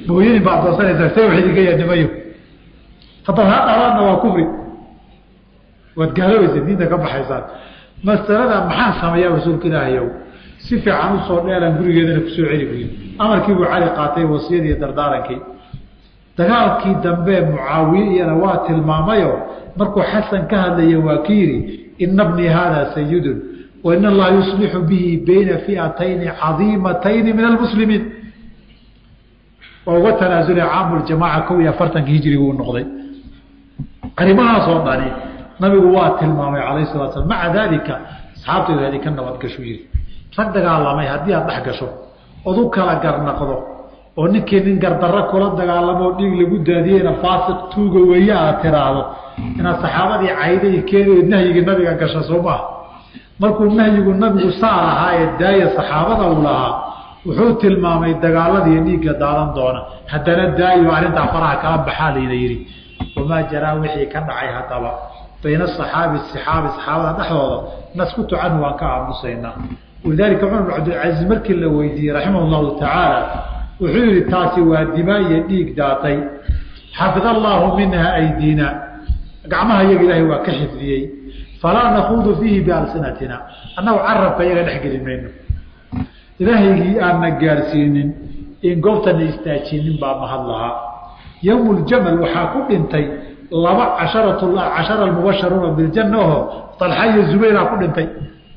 mooyooyin baad doorsanaysaa see wax idinka yaanimayo haddaba ha dhalaadna waa kufri waad gaaloobaysa diinta ka baxaysaan masalada maxaa sameeyaa rasuulka ilaahayow si fiican usoo dheeraan gurigeedana kusoo celi buyi amarkiibuu cali qaatay wasiyadii dardaarankii dagaalkii dambe mucaawiye iyana waa tilmaamayo markuu xasan ka hadlaya waa ki yidhi ina bnii haada sayidun wa in allaha yuslixu bihi bayna fiatayni cadiimatayni min almuslimiin waa uga tanaasulay caamuljamaaca kow iyo afartanki hijriguu noqday arrimahaasoo dhani nabigu waa tilmaamay calayh salatu slam maca daalika asxaabtayda idinka nabadgashu yiri rag dagaalamay haddii aad dhex gasho ood u kala garnaqdo oo ninkii nin gardarro kula dagaalamoo dhiig lagu daadiyeyna faasiq tuuga weeye aad tiraahdo inaad saxaabadii cayday keeni nahyigii nabiga gasha soo maaha markuu nahyigu nabigu saa lahaa ee daaya saxaabada uu lahaa wuxuu tilmaamay dagaaladiiyo dhiigga daadan doona haddana daayo arrintaa faraha kala baxaa layna yidhi wamaa jaraa wixii ka dhacay haddaba bayna asaxaabi saxaabi saxaabada dhexdooda naskutu canhu waan ka aamusaynaa walidaalika cumar bin cabdilcasiis markii la weydiiyey raximah llahu tacaala wuxuu yihi taasi waa dimaa iyo dhiig daatay xafid allaahu minha aydiina gacmaha iyaga ilaahay waa ka xifdiyey falaa nakuudu fiihi bialsinatina annagu carabka iyaga dhex geli mayno ilaahaygii aanna gaarsiinin in goobtana istaajinin baa mahad lahaa yowm ljamal waxaa ku dhintay laba casharat cashara almubasharuuna biljanna oho talxa iyo zubayraa ku dhintay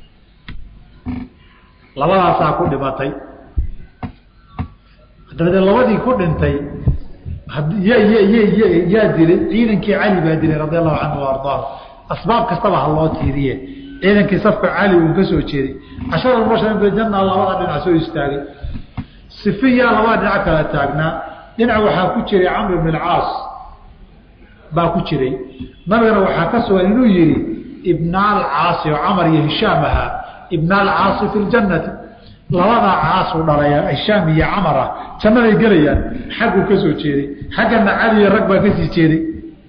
labadaasaa ku dhimatay dabadeed labadii ku dhintay y y yaa dilay ciidankii cali baa dilay radi allahu canhu ardaahu asbaab kastaba ha loo tiiriye ciidankii safka cali uu ka soo jeeday cashara mubasharuuna biljanna labada dhinac soo istaagay sifiyaa labada dhinac kala taagnaa dhinac waxaa ku jiray camr bn alcaas baa ku jiray nabigana waxaa ka sugan inuu yihi ibnaal caasi oo camar iyo hishaam ahaa ibnaal caasi fi ljannati labadaa caasu dhalaya hishaam iyo camar ah jannaday gelayaan xagguu ka soo jeeday xaggana cali iyo rag baa kasii jeeday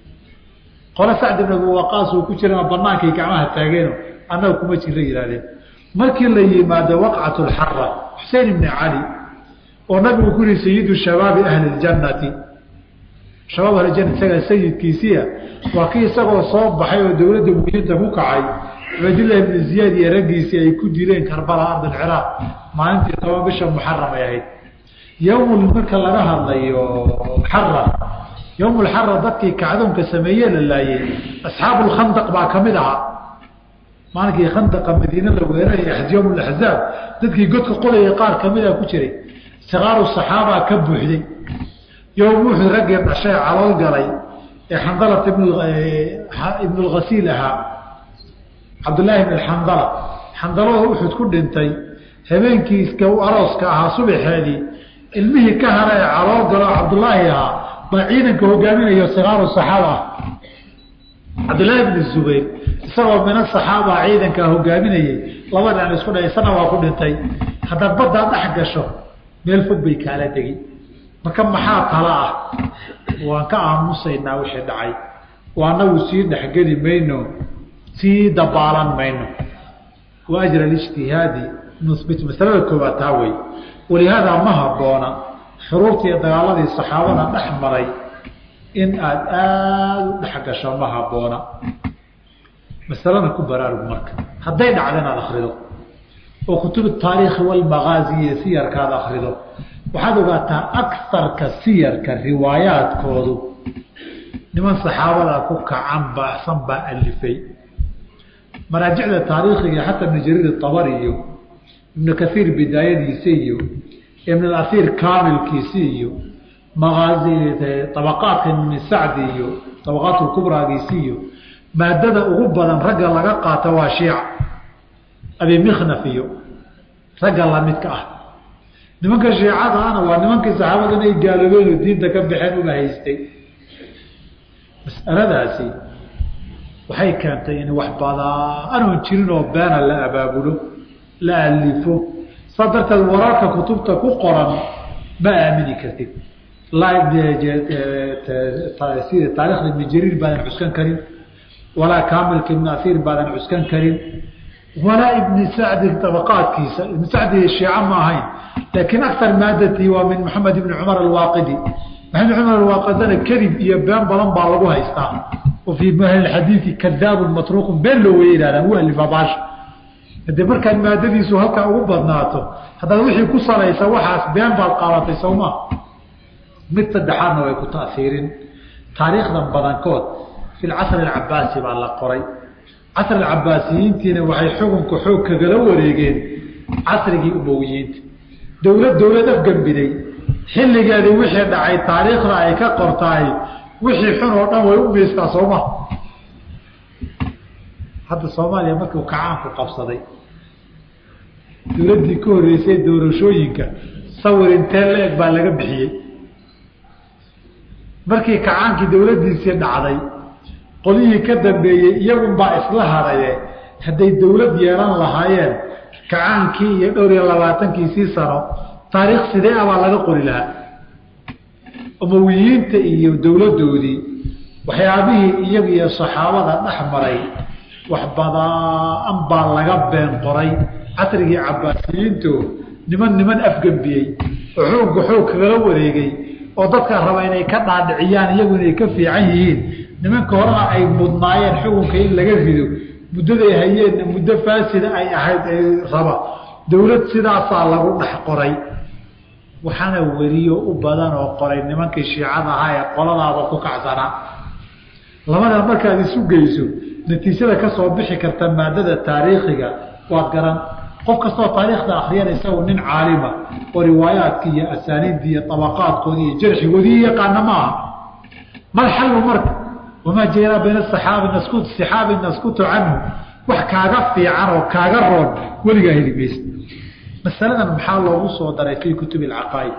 qole sacd ibn abi waqaas uu ku jira banaankay gacmaha taageeno annaga kuma jira yihahdeen markii la yimaado waqcat lxara xusein ibni cali oo nabigu ku yihi sayidu shabaabi ahli ljannati shabaab ahlijana isagaa sayidkiisiia waa kii isagoo soo baxay oo dowladda muhiinta ku kacay cubaydillahi ibni ziyaad iyo raggiisii ay ku dileen karbala ard alciraaq maalintii toban bisha muxaram ay ahayd yowm marka laga hadlayo xara yowm lxara dadkii kacdoonka sameeye la laayey asxaabu lkhandaq baa kamid ahaa maalinkii khandaqa madiine la weeraraya yowm laxzaab dadkii godka qodaya qaar kamida ku jiray sikaaru saxaabaa ka buuxday yowm wuxuu raggii dhashay calool galay ee xandalat ibn lghasiil ahaa cabdullaahi bn xandala xandalada uxud ku dhintay habeenkii iska arooska ahaa subaxeedii ilmihii ka hara ee calool galo cabdullaahi ahaa baa ciidanka hogaaminayo sikaaru saxaaba ah cabdullaahi bn zubayr isagoo mina saxaaba ciidankaa hogaaminayay laba dhinac isku dha isana waa ku dhintay haddaad baddaa dhex gasho meel fog bay kaala degi marka maxaa tala ah waan ka aamusaynaa wixii dhacay oo annagu sii dhexgeli mayno sii dabaalan mayno wa ajra alijtihaadi nuhbit masalada koobaad taa wey walihaadaa ma habboona xuruurtii dagaaladii saxaabada dhex maray in aada aada u dhex gasho ma habboona masalada ku baraarug marka hadday dhacdo inaad akrido oo kutub taariikhi walmagaazi iyo siyarkaad akrido waxaad ogaataa agarka siyarka riwaayaadkoodu niman saxaabada ku kacan basan baa alifay maraajicda taariikhiga xataa ibn jariir abari iyo ibnu kaiir bidaayadiisi iyo ibn asiir kaamilkiisi iyo maaazi abaqaadka ibn sacdi iyo abaqaat kubraagiisi iyo maadada ugu badan ragga laga qaata waa shiica abi mikhnaf iyo ragga lamidka ah nimanka shiicada ana waa nimankii saxaabada inay gaaloobeen oo diinta ka baxeen uma haystay mas'aladaasi waxay keentay in wax badanoon jirin oo beena la abaabulo la alifo saa darteed wararka kutubta ku qoran ma aamini kartid sida taarikhda ibn jariir baadan cuskan karin walaa kaamilka ibn asiir baadan cuskan karin walaa ibni sacdi abaqaadkiisa ibn sacdi shiica ma ahayn laakiin akar maadatii waa min maxamed ibni cumar alwaaqidi maxamed cumar alwaaqidana kadib iyo been badan baa lagu haystaa oo fii ahlixadiidi kadaabun matruuqun been loo waya yidhahdaan u alifaa baasha hadee markaad maadadiisu halkaa ugu badnaato haddaad wixii ku salaysa waxaas been baad qaadatay sowmaa mid saddexaadna way ku taiirin taariikhdan badankood fi lcasri alcabaasi baa la qoray casri alcabaasiyiintiina waxay xukunka xoog kagala wareegeen casrigii umowiyiinta dowlad dowlad afgembiday xilligeedii wixii dhacay taariikhda ay ka qortaay wixii xun oo dhan way u miistaa sooma hadda soomaaliya markuu kacaanku qabsaday dowladdii ka horreysay doorashooyinka sawir intee la-eg baa laga bixiyey markii kacaankii dowladdiisii dhacday qolyihii ka dambeeyey iyagunbaa isla hadaye hadday dowlad yeelan lahaayeen kacaankii iyo dhowr iyo labaatankiisii sano taariikh sidee abaa laga qori lahaa umowiyiinta iyo dowladdoodii waxyaabihii iyaga iyo saxaabada dhex maray wax badaan baa laga been qoray casrigii cabaasiyiinto niman niman afgembiyey oo xoogga xoog kagala wareegay oo dadka raba inay ka dhaadhiciyaan iyagu inay ka fiican yihiin nimanka horena ay mudnaayeen xukunka in laga rido muddaday hayeenna muddo faasida ay ahayd ay raba dowlad sidaasaa lagu dhex qoray waxaana weriyo u badan oo qoray nimankii shiicada ahaa ee qoladaaba ku kacsanaa labada markaad isu geyso natiijada ka soo bixi karta maadada taariikhiga waad garan qof kastoo taariikhda akriyana isagu nin caalima oo riwaayaadkii iyo asaaniiddii iyo abaqaadkoodii iyo jarxigoodii yaqaana ma aha mal xallu marka wamaa jara bayna saxaabi naskut sixaabi naskutu canhu wax kaaga fiican oo kaaga roon weligaa heli maysa masaladan maxaa loogu soo daray fii kutubi alcaqaa'id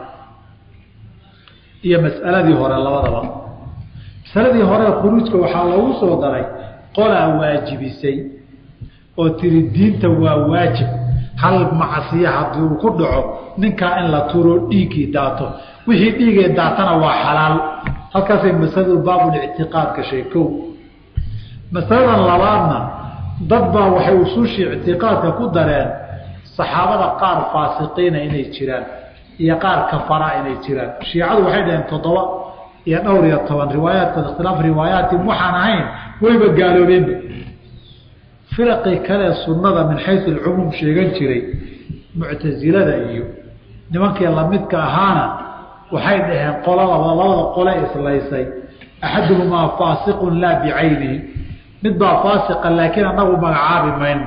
iyo mas'aladii hore labadaba masaladii hore khuruujka waxaa loogu soo daray qolaa waajibisay oo tiri diinta waa waajib hal macsiya haddii uu ku dhaco ninkaa in la turo dhiiggii daato wixii dhiigee daatana waa xalaal halkaasay masaladu baabulictiqaad gashay kow masaladan labaadna dad baa waxay usuushii ictiqaadka ku dareen saxaabada qaar faasiqiina inay jiraan iyo qaar kafara inay jiraan shiicadu waxay dhaheen toddoba iyo dhowr iyo toban riwaayaadkood ikhtilaaf riwaayaatin waxaan ahayn wayba gaaloobeenba firaqii kale sunnada min xayu alcumuum sheegan jiray muctasilada iyo nimankii lamidka ahaana waxay dhaheen qoladaba labada qole islaysay axaduhumaa faasiqun laa bicaynihi mid baa faasiqa laakiin anagu magacaabi mayno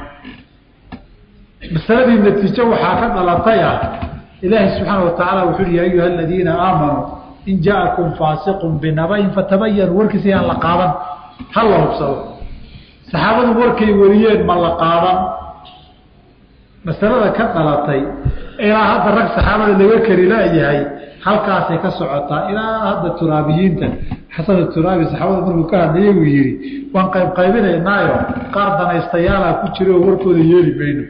masaladii natiijo waxaa ka dhalatay ah ilaahi subxaana watacaala wuxuu uhi ya ayuha aladiina aamanuu in jaakum faasiqun binabayin fatabayanuu warkiisa yaan la qaadan ha la hubsado saxaabadu warkay wariyeen ma la qaadan masalada ka dhalatay ilaa hadda rag saxaabada laga kari laayahay halkaasay ka socotaa ilaa hadda turaabiyiinta xasan turaabi saxaabada markuu ka hadlayay uu yihi waan qayb qaybinaynaayo qaar danaystayaala ku jira oo warkooda yeeli mayno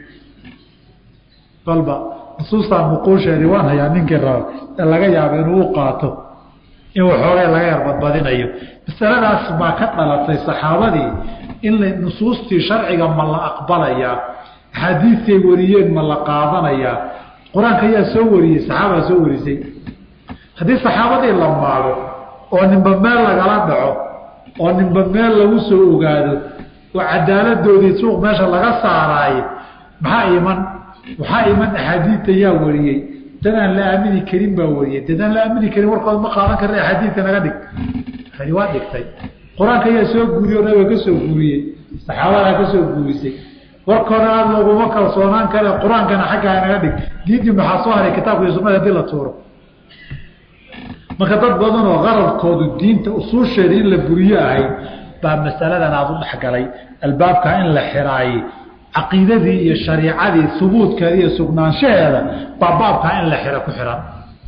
balba nusuustaa muquusheedii waan hayaa ninkii raba ee laga yaabo inuu u qaato in waxoogay laga yar badbadinayo masaladaas baa ka dhalatay saxaabadii in nusuustii sharciga ma la aqbalayaa axaadiistay wariyeen ma la qaadanayaa qur-aanka ayaa soo wariyey saxaabaa soo warisay haddii saxaabadii la maago oo ninba meel lagala dhaco oo ninba meel lagu soo ogaado oo cadaaladoodii suuq meesha laga saaraaye maxaa iman waxaa iman axaadiidta yaa wariyey dadaan la aamini karin baa wariyey dadaan la aamini karin warkooda ma qaadan karna axaadiidka naga dhig hani waa dhigtay qur-aanka ayaa soo guuriye o nabiga ka soo guuriyey saxaabadaa ka soo guurisay warkooda aada looguma kalsoonaan kare qur-aankana xaggaa naga dhig diintii maxaa soo haray kitaabka iyo sunada hadii la tuuro marka dad badan oo qaradkoodu diinta usuusheeda in la buriyo ahayd baa masaladan aada u dhexgalay albaabka in la xiraayey caqiidadii iyo shariicadii hubuudkeeda iyo sugnaanshaheeda baa baabkaa in la xiro ku xihan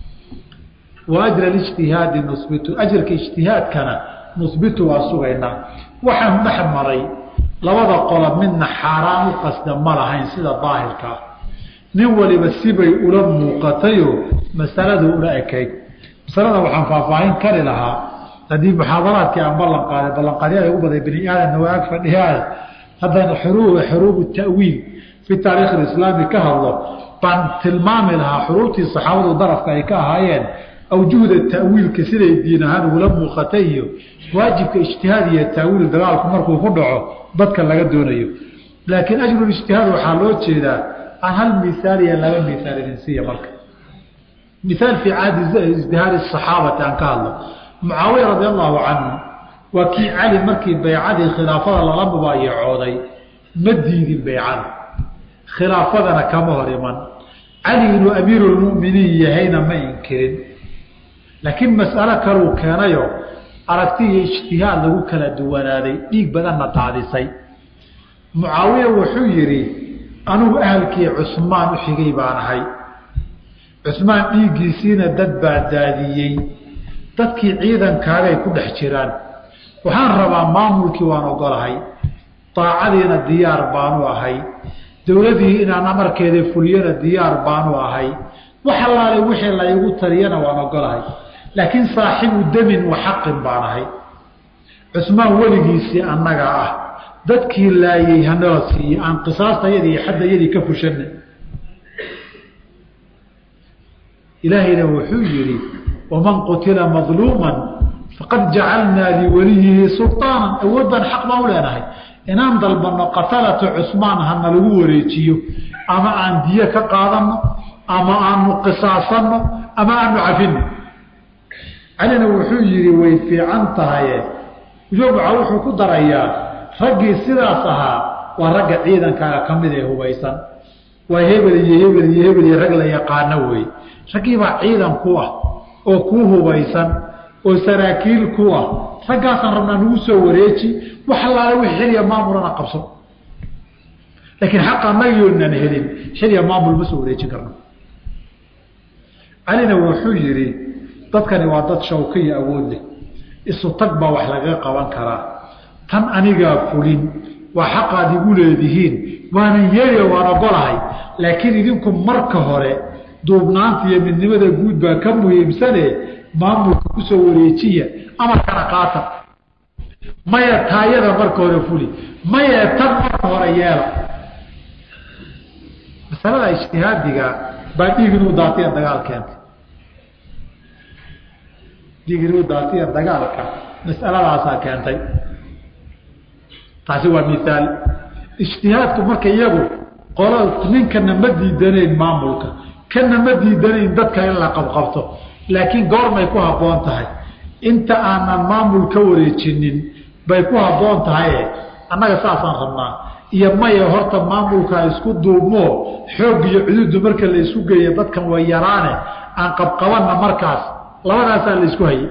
wa ajra ijtihaadi nusbitu ajrka ijtihaadkana nusbitu waa sugaynaa waxaan dhex maray labada qola midna xaaraan u qasda ma lahayn sida daahirkaa nin waliba sibay ula muuqatayoo masaladu ula ekayd masalada waxaan faahfaahin kari lahaa haddii muxaadaraadkii aan ballan qaaday ballanqaadyada ugu baday bani aadamna waa ag fadhiyaada haddaynu xuruubu ta'wiil fi taariikh islaami ka hadlo baan tilmaami lahaa xuruubtii saxaabadu darafka ay ka ahaayeen awjuhda ta'wiilka siday diin ahaan ugula muuqatay iyo waajibka ijtihaad iyo ta'wiil dagaalku markuu ku dhaco dadka laga doonayo laakiin ajrul ijtihaad waxaa loo jeedaa aan hal miaal iyo laba miaal idinsiiya marka miaal fii caadi ijtihaadi saxaabati aan ka hadlo mucaawiya radi allahu canhu waa kii cali markii baycadii khilaafada lala mubaayacooday ma diidin baycada khilaafadana kama hor iman cali inuu amiirulmuminiin yahayna ma inkirin laakiin mas'alo kaluu keenayo aragti iyo ijtihaad lagu kala duwanaaday dhiig badanna daadisay mucaawiya wuxuu yidhi anugu ahalkii cusmaan u xigay baan ahay cusmaan dhiiggiisiina dad baa daadiyey dadkii ciidankaagay ku dhex jiraan waxaan rabaa maamulkii waan ogolahay daacadiina diyaar baanu ahay dowladii inaan amarkeeda fuliyana diyaar baanu ahay wax allaale wixii laygu taliyana waan ogolahay laakiin saaxibu demin wa xaqin baan ahay cusmaan weligiisii annaga ah dadkii laayey hanala siiye aan qisaastayadii iyo xaddayadii ka fushanna ilaahayna wuxuu yidhi waman qutila madluuman faqad jacalnaa liwaliyihi sulطaanan awood baan xaq baan u leenahay inaan dalbanno qatalata cusmaan hana lagu wareejiyo ama aan diyo ka qaadanno ama aanu qisaasanno ama aanu cafinno calina wuxuu yidhi way fiican tahaye jomca wuxuu ku darayaa raggii sidaas ahaa waa ragga ciidankaaga ka mid ee hubaysan waa hebel iyo hebel iyo hebel iyo rag la yaqaano wey raggiibaa ciidan ku ah oo kuu hubaysan oo saraakiil ku ah raggaasaan rabnaa nagu soo wareeji wax allaale wix xilya maamulana qabso laakiin xaq anagiyoonan helin xilya maamul ma soo wareejin karno calina wuxuu yidhi dadkani waa dad shawka iyo awood leh isu tag baa wax lagaga qaban karaa tan anigaa fulin waa xaqaad igu leedihiin waanan yeeliyo waan ogolahay laakiin idinku marka hore duubnaanta iyo midnimada guud baa ka muhiimsane maamulka kusoo wareejiya amarkana qaata maya taayada marka hore fuli maya tan marka hore yeela masalada ijtihaadiga baa dhiig inuu daatiya dagaal keentay dhiig inuu daatiya dagaalka mas'aladaasaa keentay taasi waa miaal ijtihaadku marka iyagu qolo ninkana ma diidanayn maamulka kana ma diidanayn dadka in la qabqabto laakiin goormay ku habboon tahay inta aanan maamul ka wareejinin bay ku habboon tahaye annaga saasaan rabnaa iyo maya horta maamulkaa isku duubmoo xoog iyo cududu marka la isku geeya dadkan way yaraane aan qabqabanna markaas labadaasaa la isku hayay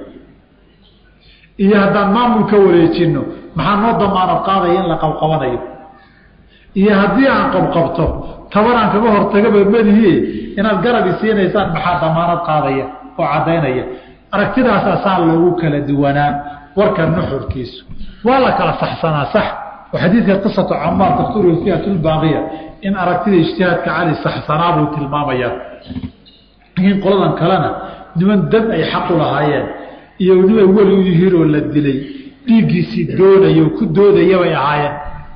iyo haddaan maamul ka wareejinno maxaa noo damaanad qaadaya in la qabqabanayo iyo haddii aan qabqabto tabanaan kaga hortagaba madihi inaad garabi siinaysaan maxaa damaanad qaadaya oo caddaynaya aragtidaasaa saa loogu kala duwanaa warka nuxurkiisu waa la kala saxsanaa sax oo xadiidka qisatu camaar dakturu fiatulbaaqiya in aragtida ijtihaadka cali saxsanaa buu tilmaamayaa laakiin qoladan kalena niman dad ay xaqu lahaayeen iyo nimay weli u yihiin oo la dilay dhiiggiisii doonaya oo ku doodaya bay ahaayeen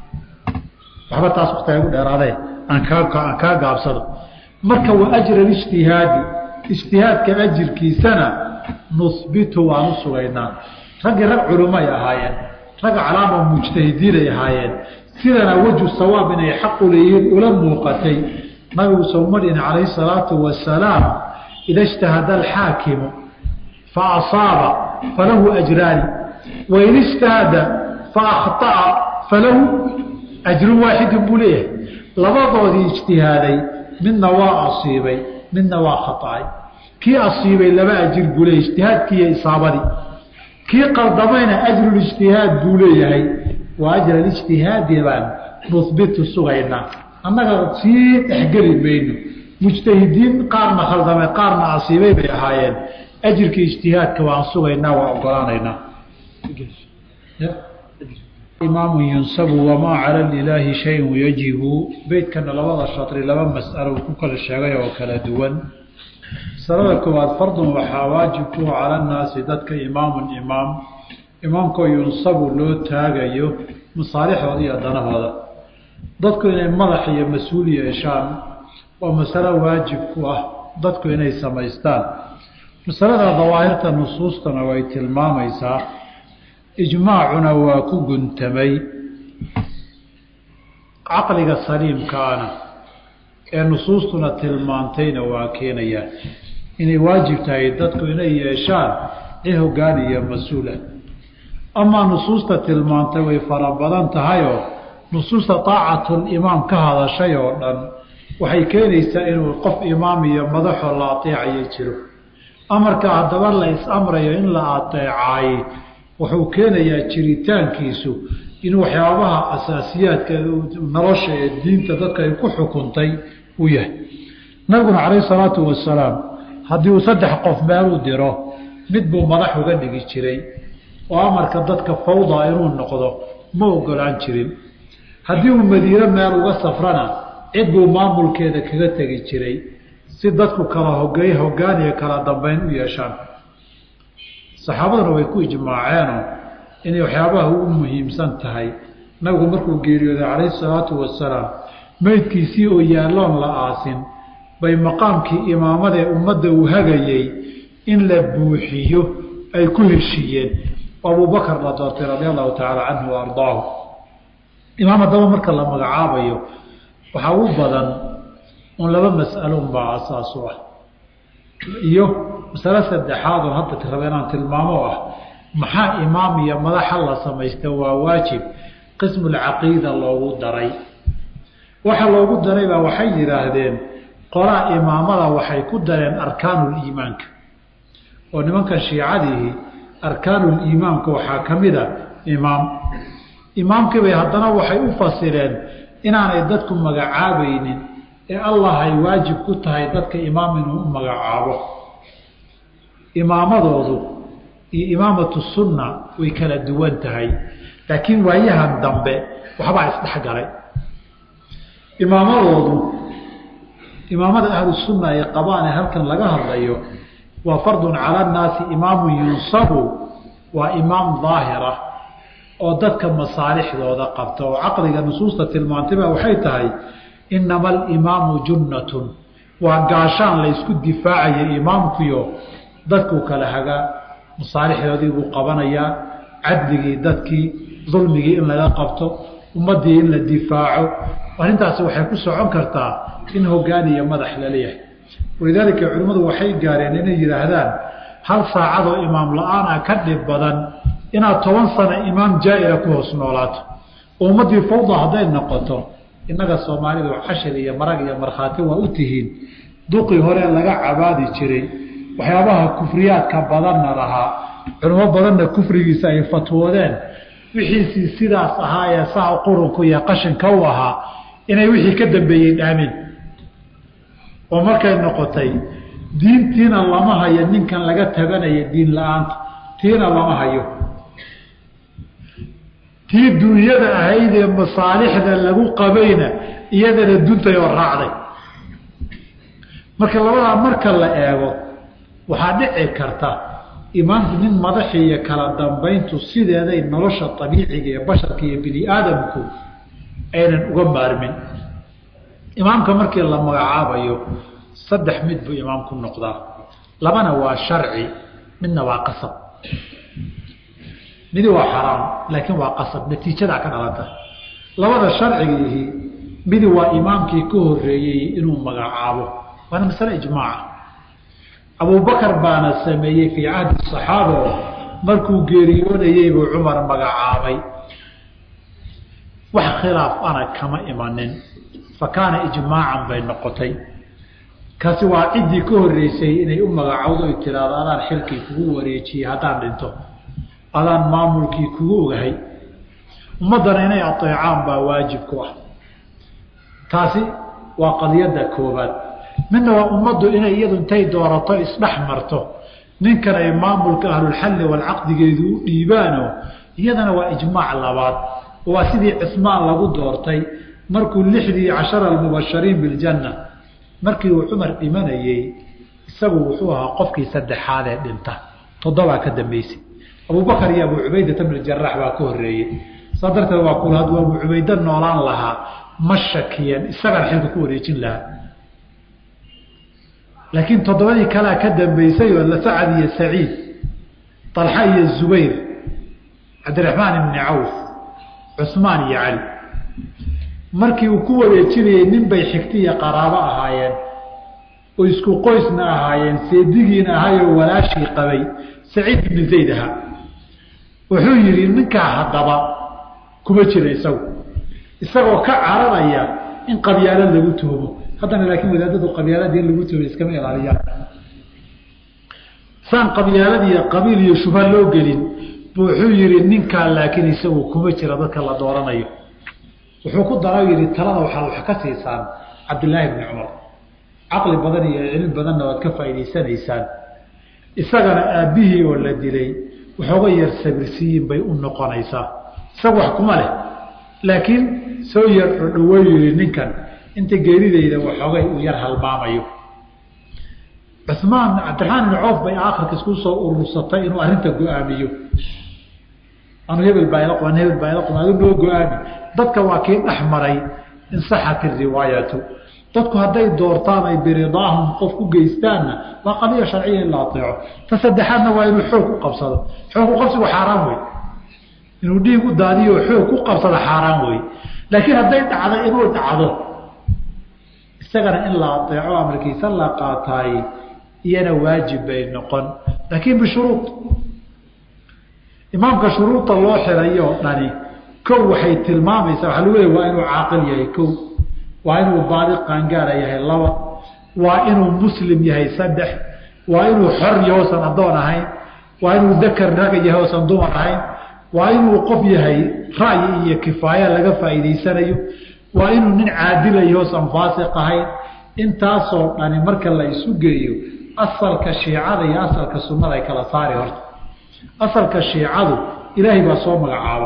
waxba taas waktiga igu dheeraadee aan kaa aan kaa gaabsado marka wa ajra ijtihaadi ijtihaadka ajirkiisana nuhbitu waan u sugaynaa raggii rag culumay ahaayeen rag calaama mujtahidiin ay ahaayeen sidana wejhu sawaab inay xaqu leeyihiin ula muuqatay nabigu sowmadhin calayhi salaatu wasalaam ida ijtahada alxaakimu fa asaaba falahu ajraani wain ijtahada fa akhطa'a falahu ajrun waaxidun buu leeyahay labadoodii ijtihaaday midna waa asiibay midna waa khaطa'ay kii asiibay laba ajir buu leeyahy ijtihaadkii iyo isaabadii kii qaldamayna ajrulijtihaad buu leeyahay waa ajra ijtihaadi baan nuhbitu sugaynaa annaga sii dhexgeli mayno mujtahidiin qaarna khaldamay qaarna asiibay bay ahaayeen ajirkii ijtihaadka waan sugaynaa waa ogolaanaynaa imaamu yunsabu wamaa cala lilaahi shayun yajibu beytkana labada shatri laba mas'alo uu ku kala sheegay oo kala duwan masalada koowaad fardun waxaa waajib ku cala nnaasi dadka imaamun imaam imaamkoo yunsabu loo taagayo masaalixooda iyo danahooda dadku inay madax iyo mas-uul yeeshaan waa masalo waajib ku ah dadku inay samaystaan masalada dawaahirta nusuustana way tilmaamaysaa ijmaacuna waa ku guntamay caqliga saliimkaana ee nusuustuna tilmaantayna waa keenayaan inay waajib tahay dadku inay yeeshaan cid hoggaan iyo mas-uula amaa nusuusta tilmaantay way fara badan tahayoo nusuusta taacatulimaam ka hadashay oo dhan waxay keenaysaa inuu qof imaam iyo madaxoo la ateecayo jiro amarka haddaba la is-amrayo in la ateecaay wuxuu keenayaa jiritaankiisu in waxyaabaha asaasiyaadka nolosha ee diinta dadka ay ku xukuntay uu yahay nabiguna calayhi salaatu wasalaam haddii uu saddex qof meel u diro mid buu madax uga dhigi jiray oo amarka dadka fawda inuu noqdo ma ogolaan jirin haddii uu madiine meel uga safrana cid buu maamulkeeda kaga tegi jiray si dadku kala hogey hoggaan iyo kala dambeyn u yeeshaan saxaabaduna way ku ijmaaceenoo inay waxyaabaha ugu muhiimsan tahay nabigu markuu geeriyooday calayhi salaatu wasalaam meydkiisii oo yaalloon la aasin bay maqaamkii imaamadaee ummadda uu hagayey in la buuxiyo ay ku heshiiyeen oo abubakar la doortay radia allahu tacaala canhu wa ardaahu imaam haddaba marka la magacaabayo waxaa u badan un laba mas'alo unbaa asaas u ah iyo masalo saddexaad oon hadda raba inaan tilmaamo ah maxaa imaam iyo madaxa la samaysta waa waajib qismulcaqiida loogu daray waxa loogu daray baa waxay yidhaahdeen qolaa imaamada waxay ku dareen arkaanuliimaanka oo nimankan shiicadiihi arkaanuliimaamka waxaa ka mid a imaam imaamkiibay haddana waxay u fasireen inaanay dadku magacaabaynin ee allah ay waajib ku tahay dadka imaam inuu u magacaabo imaamadoodu iyo imaamatu sunna way kala duwan tahay laakiin waayahan dambe waxbaa isdhexgalay imaamadoodu imaamada ahlu sunna ay qabaan ee halkan laga hadlayo waa fardun cala annaasi imaamun yunsabu waa imaam daahira oo dadka masaalixdooda qabta oo caqliga nusuusta tilmaantayba waxay tahay inama alimaamu junnatun waa gaashaan laysku difaacaya imaamkuyo dadkuu kala hagaa masaalixdoodii buu qabanayaa cadligii dadkii dulmigii in laga qabto ummaddii in la difaaco arrintaasi waxay ku socon kartaa in hoggaan iyo madax laleeyahay walidaalika culimmadu waxay gaareen inay yidhaahdaan hal saacadoo imaam la-aan ah ka dhib badan inaad toban sano imaam jaa-ila ku hoos noolaato oo ummaddii fawda hadday noqoto innaga soomaalidu cashir iyo marag iyo markhaati waa u tihiin duqii hore laga cabaadi jiray waxyaabaha kufriyaadka badanna lahaa culimo badanna kufrigiisa ay fatwoodeen wixiisii sidaas ahaa ee saa qurunku iyo qashinka u ahaa inay wixii ka dambeeyey dhaamin oo markay noqotay diintiina lama hayo ninkan laga tabanaya diin la-aanta tiina lama hayo tii duunyada ahayd ee masaalixda lagu qabayna iyadana duntay oo raacday marka labadaa marka la eego waxaa dhici karta imaamku nin madaxii iyo kala dambayntu sideeday nolosha abiiciga ee basharka iyo bini aadamku aynan uga maarmin imaamka markii la magacaabayo saddex mid buu imaamku noqdaa labana waa sharci midna waa qasab midi waa xaraam laakiin waa qasab natiijadaa ka dhalanta labada sharcigiihi midi waa imaamkii ka horeeyey inuu magacaabo waana masale ijmaaca abubakar baana sameeyey fii cahdi saxaaba markuu geeriyoonayey buu cumar magacaabay wax khilaaf ana kama imanin fa kaana ijmaacan bay noqotay kaasi waa ciddii ka horeysay inay u magacowdo ay tiraado adaan xilkii kugu wareejiyey haddaan dhinto adaan maamulkii kugu ogahay ummaddana inay ateecaan baa waajib ku ah taasi waa qadiyadda koobaad midna waa ummaddu inay iyadu intay doorato isdhex marto ninkan ay maamulka ahlulxalli walcaqdigeedu u dhiibaano iyadana waa ijmaac labaad waa sidii cismaan lagu doortay markuu lixdii cashara almubashariin biljanna markii uu cumar dhimanayey isagu wuxuu ahaa qofkii saddexaad ee dhinta toddobaa ka dambeysay abubakar iyo abu cubaydata bn jaraax baa ka horeeyey saa darteed waa kula hadduu abu cubayda noolaan lahaa ma shakiyeen isagaan xilka ku wareejin lahaa laakiin toddobadii kalea ka dambeysay oo sacad iyo saciid طalxa iyo zubayr cabdiraxmaan ibni cawf cusmaan iyo cali markii uu ku wareejinayey nin bay xigti iyo qaraabo ahaayeen oo isku qoysna ahaayeen seedigiina ahaayoo walaashii qabay saciid ibni zayd ahaa wuxuu yidhi ninkaa haddaba kuma jira isagu isagoo ka cararaya in qabyaalad lagu tuhmo haddana laakiin wadaadadu qabyaalada in lagu tuhmo iskama ilaaliyaan saan qabyaalad iyo qabiil iyo shubha loo gelin bu wuxuu yidhi ninkaa laakiin isagu kuma jira dadka la dooranayo wuxuu ku dara yidhi talada waxaad wax ka siisaan cabdillaahi bni cumar caqli badan iyo cilmi badanna waad ka faa'idaysanaysaan isagana aabbihii oo la dilay waxooga yar sabirsiiyin bay u noqonaysaa isaga wax kuma leh laakiin soo yar odhawey yidhi ninkan inta geeridayda waxoogay uu yar halmaamayo cumaan cabdiraxmaan ibni coof bay aakhirka isku soo urursatay inuu arrinta go-aamiyo anu hebel baan hebel baan adu noo go-aami dadka waa kii dhex maray insaxat iriwaayatu dadku hadday doortaan ay biridaahum qof ku geystaanna waa qadiya sharciya in la aeeco ta saddexaadna waa inuu xoog ku qabsado xoog ku qabsigu xaaraan wey inuu dhiig u daadiyo xoog ku qabsado xaaraan wey laakiin hadday dhacdo inuu dhacdo isagana in la aeeco amarkiisa la qaataay iyana waajib bay noqon laakiin bishuruud imaamka shuruuda loo xirayo o dhani kow waxay tilmaamaysaa waaa lagu leey waa inuu caaqil yahay kow waa inuu baadi qaangaara yahay laba waa inuu muslim yahay saddex waa inuu xor yahoosan addoon ahayn waa inuu dakar raga yahay oosan dumar ahayn waa inuu qof yahay ra'yi iyo kifaaya laga faa'iidaysanayo waa inuu nin caadila yahoosan faasiq ahayn intaasoo dhani marka la isu geeyo asalka shiicada iyo asalka sunnada ay kala saari horta asalka shiicadu ilaahay baa soo magacaaba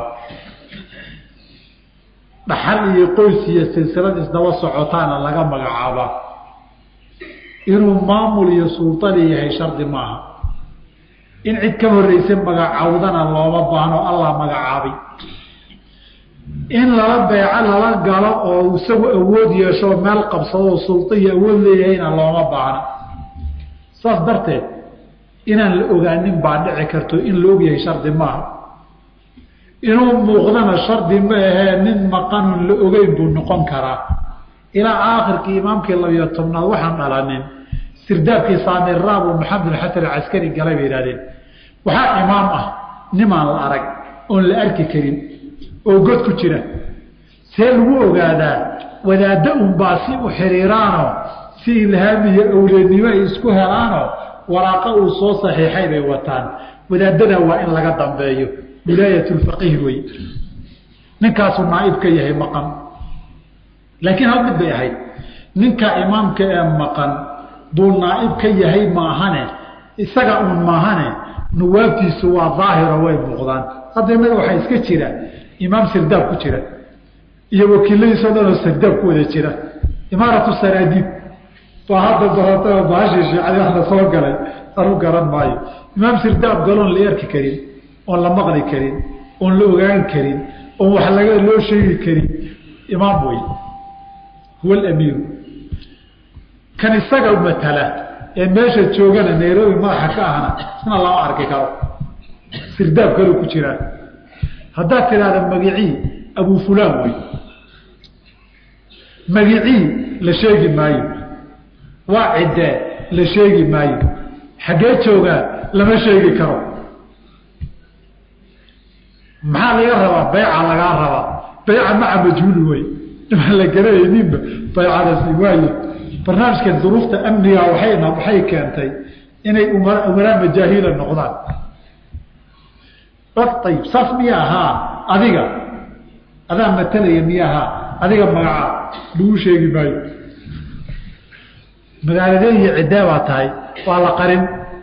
dhaxal iyo qoys iyo silsilad isdaba socotaana laga magacaabaa inuu maamul iyo sultani yahay shardi maaha in cid ka horreysa magacawdana looma baahno allah magacaabay in lala beeco lala galo oo isagu awood yeesho meel qabsadoo sulta iyo awood leeyahayna looma baahno saas darteed inaan la ogaanin baa dhici karto in la ogyahay shardi maaha inuu muuqdana shardi ma ahee nin maqanun la ogeyn buu noqon karaa ilaa aakhirkii imaamkii labiyo tobnaad waxaan dhalanin sirdaabkii saamiraabuu maxamed bin xasan alcaskari galay bay yihahdeen waxaa imaam ah nimaan la arag oon la arki karin oo god ku jira see lagu ogaadaa wadaaddo unbaa si u xiriiraanoo si ilhaam iyo awleednimo ay isku helaanoo waraaqa uu soo saxiixay bay wataan wadaadada waa in laga dambeeyo wilaayat lfaqiih wey ninkaasuu naaib ka yahay maqan laakiin hal mid bay ahayd ninka imaamka ee maqan buu naaib ka yahay maahane isaga uun maahane nuwaabtiisu waa daahiro way muuqdaan hadda innaga waxaa iska jira imaam sirdaab ku jira iyo wakiiladiisoo dhan oo sirdaab ku wada jira imaaratu saraadiib waa hadda barata baashii shiicadi waxna soo galay anu garan maayo imaam sirdaab galoon la erki karin oon la maqli karin oon la ogaan karin oon wax laga loo sheegi karin imaam wey huwa alamiiru kan isaga matala ee meesha joogana nairobi madaxa ka ahna isna lama arki karo sirdaab kaloo ku jiraa haddaad tidhaahda magicii abu fulaan wey magicii la sheegi maayo waa ciddee la sheegi maayo xaggee joogaa lama sheegi karo maxaa laga rabaa bayca lagaa rabaa bayca maca majhuuli wey imaan la garanayninba baycadasi waaye barnaamijka duruufta amniga waayna waxay keentay inay umaraa majaahila noqdaan ayib saas miya ahaa adiga adaa matalaya miya ahaa adiga magacaa lagu sheegi maayo magaaladeen iyo ciddee baa tahay waa la qarin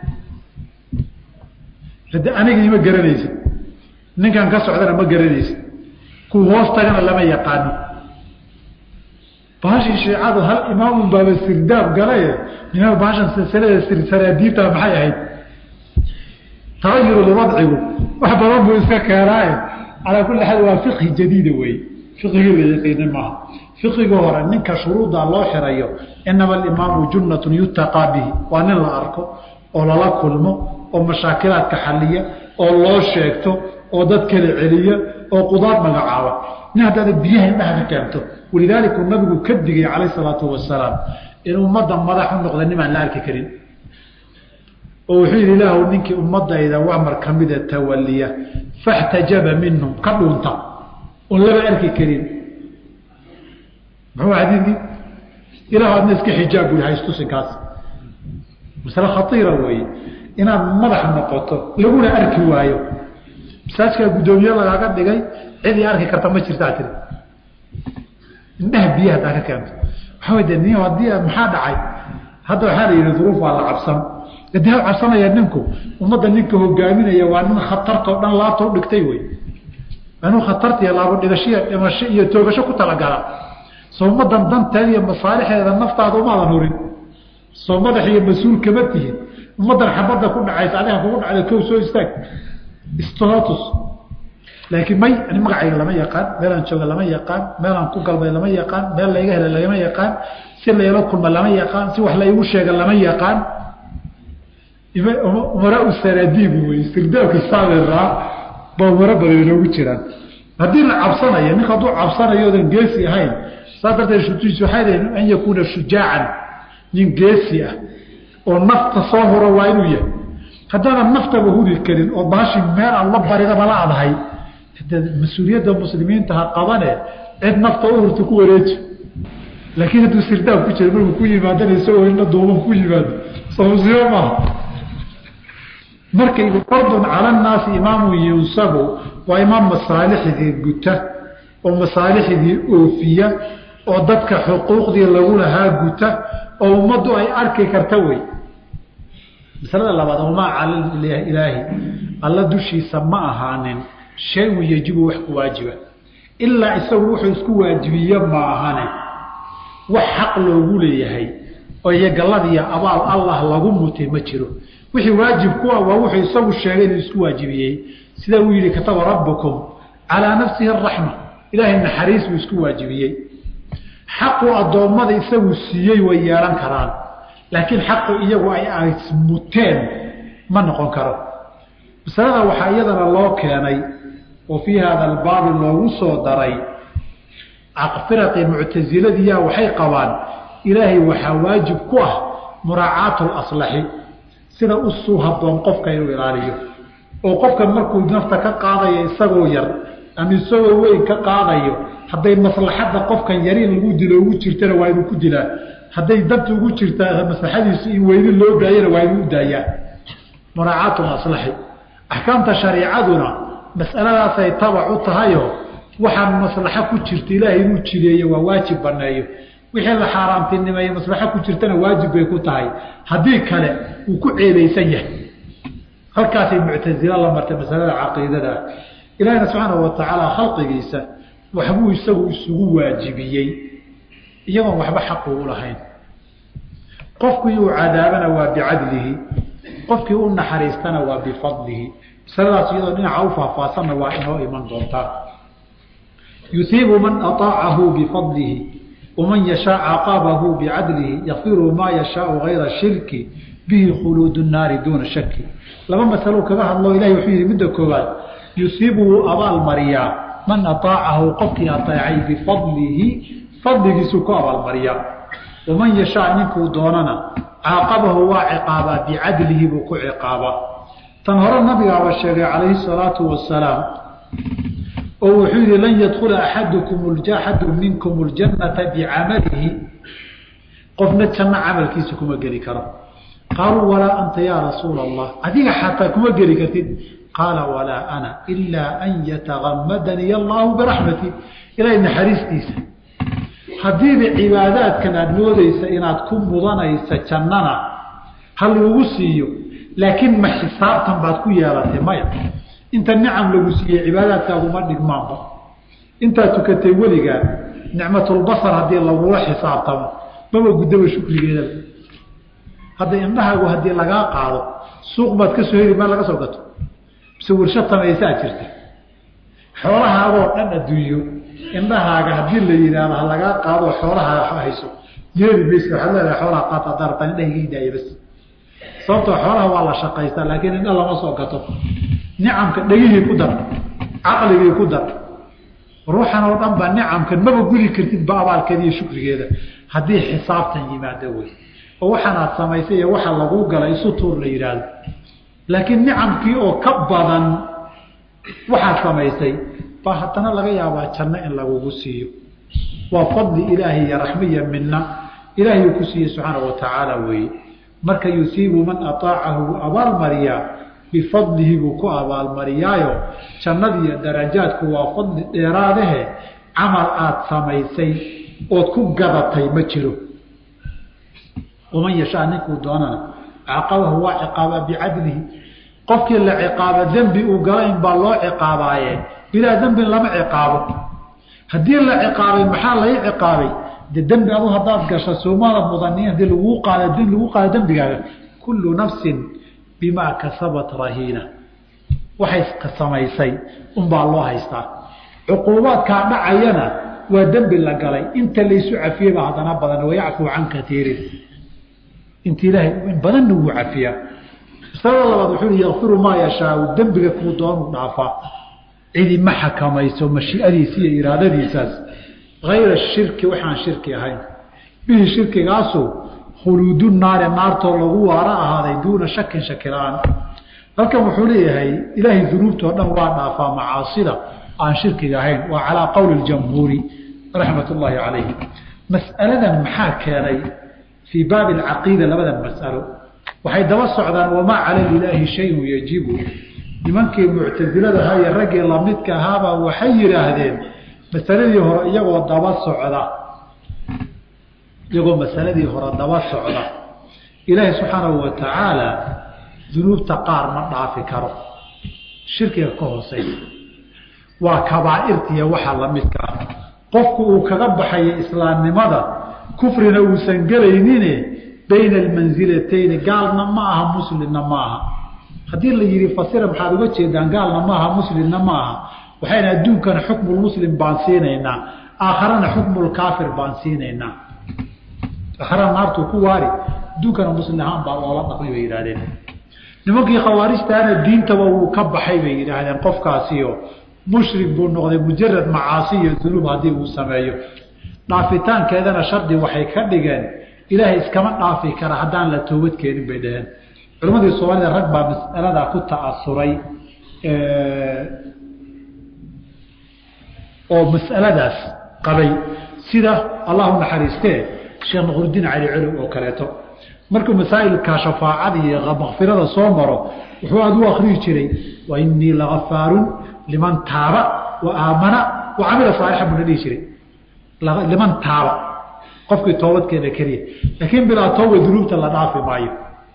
aniga ima garanaysa ninkan ka socdana ma garanaysa kuwa hoos tagana lama yaqaano bahashii shiicadu hal imaamun baaba sirdaab galaye nimaa bahashan silsilada saraadiibta maxay ahayd tagayurul wadcigu wax badan buu iska keenaaye calaa kulli xaal waa fiqhi jadiida wey fiqigii la yaqiina maaha fiqigii hore ninka shuruudda loo xirayo inama alimaamu junnatun yutaqaa bihi waa nin la arko oo lala kulmo oo mashaakilaadka xaliya oo loo sheegto oo dad kala celiya oo qudaar magacaaba nin haddaada biyaha indhaha ka keento walidaalika uu nabigu ka digay calayh salaatu wasalaam in ummadda madax u noqda nimaan la arki karin oo wuxuu yidhi ilaahu ninkii ummadayda wamar ka mida tawaliya faxtajaba minhum ka dhuunta oon laba arki karin muxuu xadiidkii ilahu adna iska xijaab bui haystusinkaas masale khaiira weeye inaad madax noqoto laguna arki waayo masaajkaa guddoomiye lagaaga dhigay cidii arki karta ma jirtaa tiri indhaha biyaha hadaa ka keento waxaa way de ni haddii maxaa dhacay hadda waxaa la yidhi duruuf waa la cabsan dee ha cabsanaya ninku ummadda ninka hogaaminaya waa nin khatartao dhan laabta u dhigtay wey waa inuu khatarta iyo laabo dhigashiya dhimasho iyo toogasho ku talagala soo ummaddan danteeda iyo masaalixeeda naftaada umaadan hurin soo madax iyo mas-uul kama tihin ummaddan xabadda ku dhacaysa adiga kugu dhacda kow soo istaag istotus laakiin may ani magacayga lama yaqaan meelaan jooga lama yaqaan meelaan ku galbay lama yaqaan meel layga hela lagama yaqaan si layla kulma lama yaqaan si wax laygu sheega lama yaqaan umaraa sanadiib wey istirdaabka saabiraa ba umaro badan inoogu jiraan haddii la cabsanayo ninka hadduu cabsanayo odan geesi ahayn saas darteed shutuis waxay leeyiin an yakuuna shujaacan nin geesi ah oo nafta soo huro waa inuu yahay haddaanan naftaba huri karin oo baashi meel aan la baridaba la adahay mas-uuliyadda muslimiinta ha qabane cid nafta u hurta ku wareeji laakiin hadduu sirdaab ku jira markuu ku yimaadana isagoo indha duuban ku yimaado soo musiibo maaha markay fardun cala annaasi imaamun yunsabu waa imaam masaalixdii guta oo masaalixdii oofiya oo dadka xuquuqdii lagu lahaa guta oo ummaddu ay arki karta wey masalada labaad wamaa cala ilaahi alla dushiisa ma ahaanin shay-un yajibu wax ku waajiba ilaa isagu wuxuu isku waajibiye ma ahane wax xaq loogu leeyahay oo iyo galladiiyo abaal allah lagu mutay ma jiro wixii waajib ku ah waa wuxuu isagu sheegay inuu isku waajibiyey sidaa uu yidhi kataba rabbukum calaa nafsihi araxma ilaahay naxariis buu isku waajibiyey xaqu addoommada isagu siiyey way yeelan karaan laakiin xaqu iyagu ay muteen ma noqon karo masalada waxaa iyadana loo keenay oo fii hada albaabi loogu soo daray firaqii muctasiladiyaa waxay qabaan ilaahay waxaa waajib ku ah muraacaatu laslaxi sida usuu haboon qofka inuu ilaaliyo oo qofkan markuu nafta ka qaadayo isagoo yar ama isagoo weyn ka qaadayo hadday maslaxadda qofkan yari lagu dilo ugu jirtana waa inuu ku dilaa hadday danta ugu jirtaa maslaxadiisu in weyni loo daayana waa inuu u daayaa muraacaatu laslaxi axkaamta shariicaduna masaladaasay tabac u tahayo waxaan maslaxo ku jirta ilaahay inuu jideeyo waa waajib baneeyo wixii la xaaraamtinimeeye maslaxo ku jirtana waajib bay ku tahay haddii kale wuu ku ceebaysan yahay halkaasay muctasila la martay masalada caqiidada ilaahina subxaana wa tacaala khalqigiisa waxbuu isagu isugu waajibiyey iyagoon waxba xaqu u lahayn qofkii uu cadaabana waa bicadlihi qofkii u naxariistana waa bifadlihi masaladaas iyadoo dhinaca u faahfaahsanna waa inoo iman doontaa yusiibu man aaacahu bifadlihi waman yashaa caqabahu bicadlihi yakfiru maa yashaau gayra shirki bihi khuluud naari duuna shaki laba masalo kaga hadlo ilahi wuxuu yihi midda koowaad yusiibu wuu abaalmariyaa man aaacahu qofkii aeecay bifadlihi fadligiisuu ku abaalmariyaa waman yashaa ninkuu doonana caaqabahu waa ciqaabaa bicadlihi buu ku ciqaabaa tan hore nabigaaba sheegay calayhi salaatu wasalaam oo wuxuu yihi lan yadkula axadukum axadu minkum ljannata bicamalihi qofna janno camalkiisa kuma geli karo qaaluu walaa anta yaa rasuula allah adiga xataa kuma geli kartid qaala walaa ana ilaa an yatagamadanii allahu biraxmati ilahay naxariistiisa haddiiba cibaadaadkan aada moodeysa inaad ku mudanaysa jannana ha lagu siiyo laakiin ma xisaabtan baad ku yeelatay maya inta nicam lagu siiyey cibaadaadkaaguma dhigmaanba intaad tukatay weligaa nicmatulbasar haddii lagula xisaabtamo maba guddaba shukrigeedaba hadda indhahaagu haddii lagaa qaado suuq baad ka soo heli meel laga soo gato mise warshad samaysaa jirta xoolahaagoo dhan adduunyo indhahaaga haddii la yidhaahdo ha lagaa qaado xoolahaa hayso yeeli maysa waxaad leedahay xoolaha qaata haddaa rabtaan indhaha iga hidaaya bas sababtoo xoolaha waa la shaqaystaa laakiin indha lama soo gato nicamka dhegihii ku dar caqligii ku dar ruuxan oo dhan ba nicamkan maba gudi kartid ba abaalkeeda iyo shukrigeeda haddii xisaabtan yimaado wey oo waxaanaad samaysay iyo waxa laguu galay isu tuur la yidhaahdo laakiin nicamkii oo ka badan waxaad samaysay baa haddana laga yaabaa janno in lagugu siiyo waa fadli ilaahi iyo raxmiya midna ilaahay uu ku siiyey subxaana wa tacaala weeye marka yusiibu man aaacahu wuu abaalmariyaa bifadlihi buu ku abaalmariyaayo jannadiiyo darajaadku waa fadli dheeraadahe camal aada samaysay ood ku gadatay ma jiro waman yashaa ninkuu doonana caqabahu waa ciqaabaa bicadlihi qofkii la ciqaabo dembi uu gala in baa loo ciqaabaaye bilaa dembin lama ciqaabo haddii la ciqaabay maxaa lai ciqaabay de dembi adu haddaad gasho soomada mudani hadii laguu qaado lagu qaado dembigaaga kullu nafsin bimaa kasabat rahiina waxay samaysay unbaa loo haystaa cuquubaadkaa dhacayana waa dembi la galay inta laysu cafiyeyba haddana badan wayacfuu can katiirin inta ilaahay in badanna wuu cafiyaa masalada labaad wuxuu i yakfiru maa yashaau dembiga kuu doonuu dhaafaa cidi ma xakamayso mashiiadiisa iyo iraadadiisaas ayra shirki waxaan shirki ahayn bihi shirkigaasu khuluudu naari naartoo lagu waara ahaaday duuna shakin shakila-aan halkan wuxuu leeyahay ilaahay dunuubtoo dhan waa dhaafaa macaasida aan shirkiga ahayn waa calaa qowli jamhuuri raxmat ullaahi calayhi mas'aladan maxaa keenay fii baabi alcaqiida labadan mas'alo waxay daba socdaan wamaa cala ilaahi shayun yajibu nimankii muctasiladahaa iyo raggii lamidka ahaabaa waxay yidhaahdeen masaladii hore iyagoo daba socda iyagoo masaladii hore daba socda ilaahay subxaanahu wa tacaala dunuubta qaar ma dhaafi karo shirkiga ka hooseysa waa kabaa'irtiiyo waxa lamidka ah qofku uu kaga baxayo islaamnimada kufrina uusan gelaynine bayna almansilatayni gaalna ma aha muslimna ma aha haddii la yihi fasira maxaad uga jeedaan gaalna ma aha muslimna ma aha waxayna adduunkana xukmulmuslim baan siinaynaa aakharana xukmulkaafir baan siinaynaa aakharana naartuu ku waari adduunkana muslim ahaan baa loola dhaqmay bay yidhahdeen nimankii khawaarijtaana diintaba wuu ka baxay bay yidhaahdeen qofkaasiyo mushrik buu noqday mujarad macaasi iyo dunuub haddii uu sameeyo dhaafitaankeedana shardi waxay ka dhigeen ilaahay iskama dhaafi kara haddaan la toobad keenin bay dhaheen culimadii soomaalida rag baa mas'aladaa ku ta'asuray oo mas'aladaas qabay sida allahu naxariistee sheekh nuqrudiin cali colow oo kaleeto markuu masaa'ilka shafaacada iyo makfirada soo maro wuxuu aad u akriyi jiray wa inii lagafaarun liman taaba wa aamana wa camila saalixan buu na dhihi jiray liman taaba qofkii toobadkeeda keliya laakiin bilaa tooba dunuubta la dhaafi maayo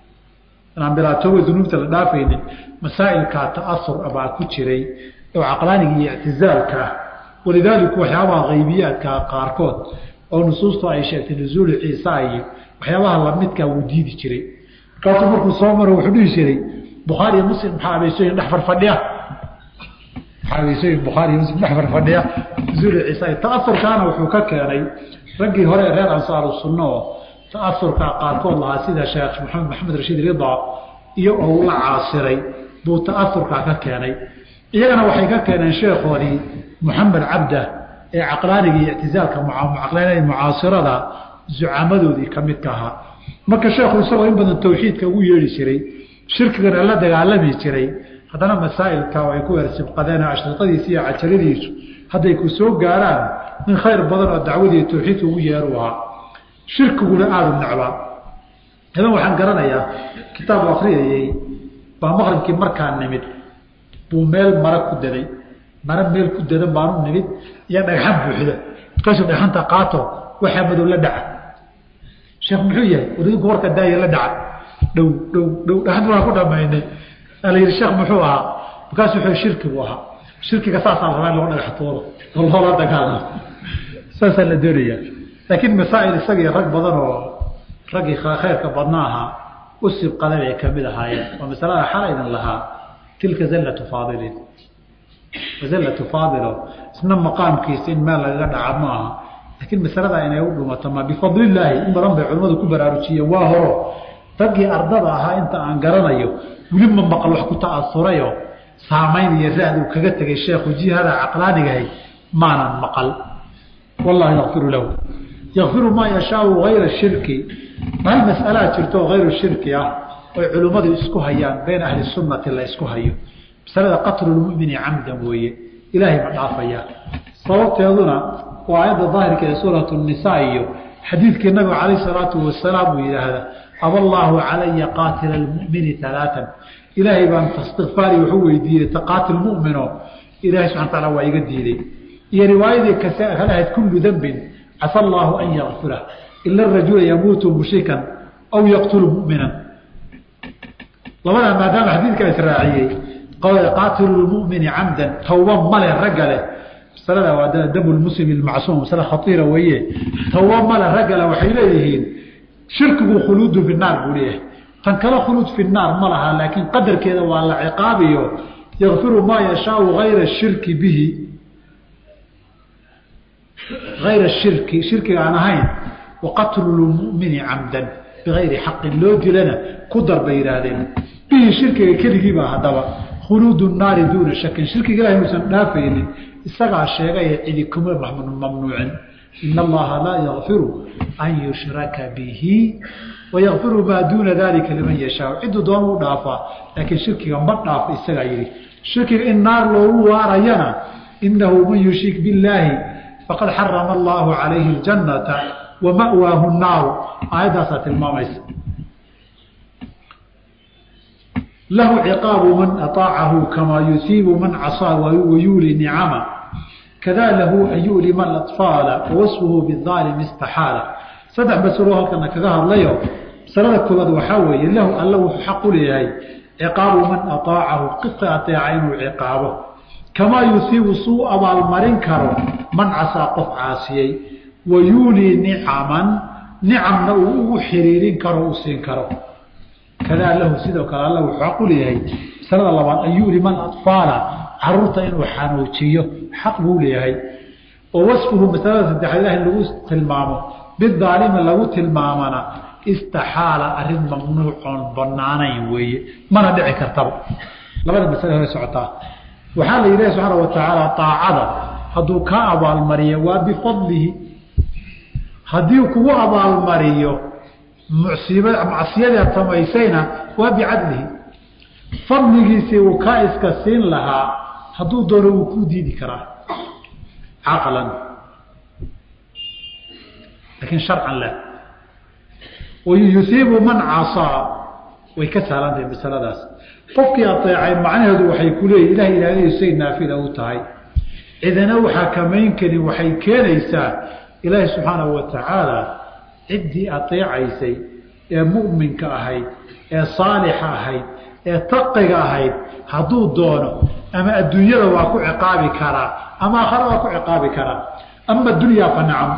inaan bilaa tooba dunuubta la dhaafaynin masaa'ilkaa ta'asur baa ku jiray oo caqlaaniga iyo ictizaalka ah walidaalika waxyaabaha haybiyaadkaa qaarkood oo nusuustu ay sheegtay nusuulu ciisa iyo waxyaabaha lamidkaa wuu diidi jiray markaasuu markuu soo maro wuxuu dhihi jiray bukhaariyo muslim maxaa abeysooyin dhex farfadhiya maxaa abeysooyin bukhaariyo muslim dhex farfadhiya nusuulu ciisa ta'asurkaana wuxuu ka keenay raggii hore ee reer ansaaru sunno oo ta'asurka qaarkood lahaa sida sheekh maxamed maxamed rashiid rida iyo ou la caasiray buu ta'asurkaa ka keenay iyagana waxay ka keeneen sheekhoodii muxamed cabda ee caqlaaniga iyo ictizaalka caqlaanada mucaasirada zucamadoodii ka midka ahaa marka sheekhu isagoo in badan tawxiidka ugu yeedhi jiray shirkigana la dagaalami jiray haddana masaa'ilka ay ku ersibqadeen ashriqadiisi iyo cajaladiisu hadday ku soo gaaraan in khayr badan oo dacwadii tawxiidka ugu yeeru ahaa shirkiguna aada u necbaa hadan waxaan garanayaa kitaab akriyayey baa maqribkii markaa nimid buu meel mara ku daday mara meel ku dadan baanu nimid iyo dhagxan buuxda markaasuu dhagxanta qaato waxaa madow la dhaca sheekh muxuu yahay wadinku warka daaya la dhaca dhow dhow dhow dhagxanta waan ku dhamaynay ala yihi sheekh muxuu ahaa markaasu wuxuu shirki buu ahaa shirkiga saasaa la rabaa in lagu dhagaxtoodo oo loola dagaalamo saasaa la doonayaa laakiin masaa'il isagii rag badan oo raggii khayrka badna ahaa u sibqaday bay kamid ahaayeen waa masalada xala idin lahaa tilka zallatu faadilin wazallatu faadilo isna maqaamkiisa in meel lagaga dhaca ma aha laakiin masalada inay u dhumato ma bifadlillaahi in badan bay culimmadu ku baraarujiyeen waa horo raggii ardada ahaa inta aan garanayo weli ma maqal wax ku ta'asurayo saamayn iyo raad uu kaga tegay sheekhu jihada caqlaanigahay maanan maqal wallahu yakfiru lahu yakfiru maa yashaau hayra shirki hal mas'alaa jirto oo hayru shirki ah oy culimmadu isku hayaan bayna ahli sunnati la isku hayo masalada qatlulmumini camdan weeye ilaahay ma dhaafayaa sababteeduna waa aayadda daahirka ee suuratu nisaa iyo xadiidkii nabiga calayh salaatu wasalaam uu yidhaahda aballaahu calaya qaatila almumini alaatan ilaahay baan istikfaari wuxuu weydiiyey taqaatil mumino ilahay subxana taala waa iga diiday iyo riwaayadii kale ahayd kullu dembin casa allaahu an yakfira ila rajula yamuutu mushrikan aw yaqtulu muminan labadaa maadaama xadiidkaa israaciyey qaatilu lmumini camdan tawba male ragga leh masalada waa damu lmuslimi lmacsuum masale khaiira weeye tawba male ragga leh waxay leeyihiin shirkigu khuluudu fi naar buu leeyahay tan kale khuluud fi naar ma laha laakiin qadarkeeda waa la ciqaabiyo yakfiru maa yashaau ayra shirki bihi ayra shirki shirkiga aan ahayn waqatlu lmumini camdan bigayri xaqin loo dilana ku dar bay yidhaahdeen bihi shirkiga keligiibaa haddaba khuluudu naari duuna shakin shirkiga ilahay uusan dhaafaynin isagaa sheegay cidi kuma mamnuucin in allaha laa yakfiru an yushraka bihi wayakfiru maa duuna dalika liman yashaa ciduu doon u dhaafaa laakiin shirkiga ma dhaafo isagaa yidhi shirkiga in naar loogu waarayana inahu man yushrik billaahi faqad xarama allahu calayhi اljannata wa ma'waahu naaru aayaddaasaa tilmaamaysa lahu ciqaabu man aطaacahu kamaa yusiibu man casaa wayuuli nicama kada lahu an yulima aطfaala wawasfuhu biaalimi istaxaala saddex masalo halkana kaga hadlayo masalada koobaad waxaa weeye lahu alla wuxuu xaq u leeyahay ciqaabu man aطaacahu qisa ateeca inuu ciqaabo kamaa yusiibu suu abaalmarin karo man casaa qof caasiyey wayuulii nicaman nicamna uu ugu xiriirin karo u siin karo kadaa lahu sidoo kale alla wuxuu xaq u leeyahay masalada labaad an yulima aطfaala caruurta inuu xanuujiyo xaq buu leeyahay oo wasfuhu masalada saddexaad ilahi lagu tilmaamo bidaalimi lagu tilmaamana istaxaala arrin mamnuucoon banaanayn weeye mana dhici kartaba labada masale hore socotaa waxaa la yidhahi subxaana wa tacaala aacada hadduu kaa abaalmariyo waa bifadlihi haddii kugu abaalmariyo musiib macsiyadeed samaysayna waa bicadlihi fadligiisii uu kaa iska siin lahaa hadduu doono wuu kuu diidi karaa caqlan laakiin sharcan la yusiibu man casaa way ka sahlantahay masaladaas qofkii ateecay macnaheedu waxay ku leeyihin ilahay ilaahadiisay naafila u tahay cidana waxaa kamayn karin waxay keenaysaa ilaahi subxaanahu wa tacaala ciddii ateecaysay ee mu'minka ahayd ee saalixa ahayd ee taqiga ahayd hadduu doono ama adduunyada waa ku ciqaabi karaa ama aakhara waa ku ciqaabi karaa ama dunyaa fa nacam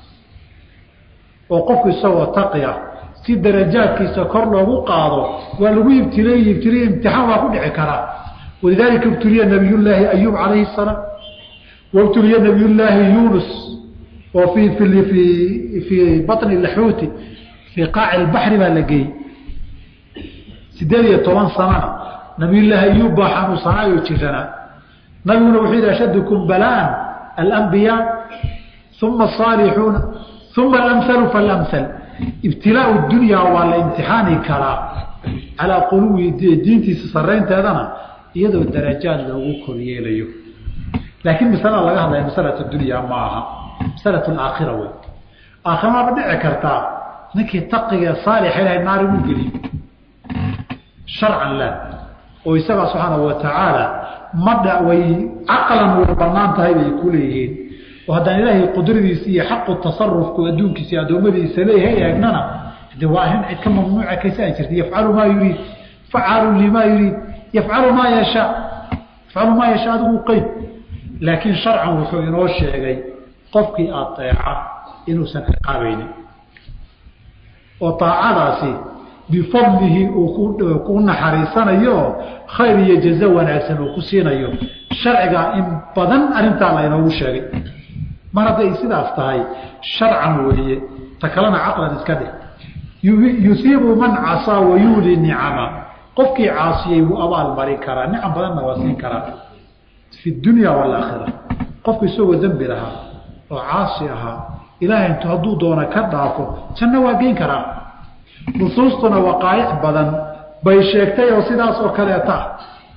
oo qofku isagoo taqi ah si darajaadkiisa kor loogu qaado waa lagu ibtilay ibtiliy imtixaan waa ku dhici karaa walidaalika ibtuliya nabiyullaahi ayuub calayhi salaam wabtuliya nabiyullaahi yuunus oo fii fii fii baطni laxuuti fii qaaci lbaxri baa la geeyey sideed iyo toban sanana nabiyullaahi ayuub baa xanuunsanaayo jiranaa nabiguna wuxuu yidhi ashadukum balaan alambiyaa uma asaalixuuna uma alamhalu falamhal ibtilaau dunyaa waa la imtixaani karaa calaa quluwi diintiisa saraynteedana iyadoo darajaad loogu koryeelayo laakiin masalada laga hadlaya masalat dunyaa ma aha masalat aakhira wey aakhiraba dhici kartaa ninkii taqiga saalixa ilahay naar igu geliyo sharcan la oo isagaa subxaana wa tacaala madha way caqlan way banaan tahay bay ku leeyihiin oo haddaan ilaahay qudradiisa iyo xaqu tasarufku adduunkiisa iyo addoommadiisa leeyahay eegnana de waa arrin cid ka mamnuuca kaysaa jirta yafcalu maa yuriid facaalu limaa yuriid yafcalu maa yashaa yafcalu maa yashaa adigu qeyd laakiin sharcan wuxuu inoo sheegay qofkii ateeca inuusan ciqaabaynin oo aacadaasi bifadlihi uu ku naxariisanayo khayr iyo jazo wanaagsan uu ku siinayo sharcigaa in badan arrintaa laynoogu sheegay mar hadday sidaas tahay sharcan weeye ta kalena caqlan iska dheh yusiibu man casaa wayuuli nicama qofkii caasiyey wuu abaal marin karaa nicam badanna waa siin karaa fi dunya waalaakhira qofku isagoo dembi lahaa oo caasi ahaa ilaahay intu hadduu doona ka dhaafo janno waa geyn karaa nusuustuna waqaayic badan bay sheegtay oo sidaas oo kaleeta ah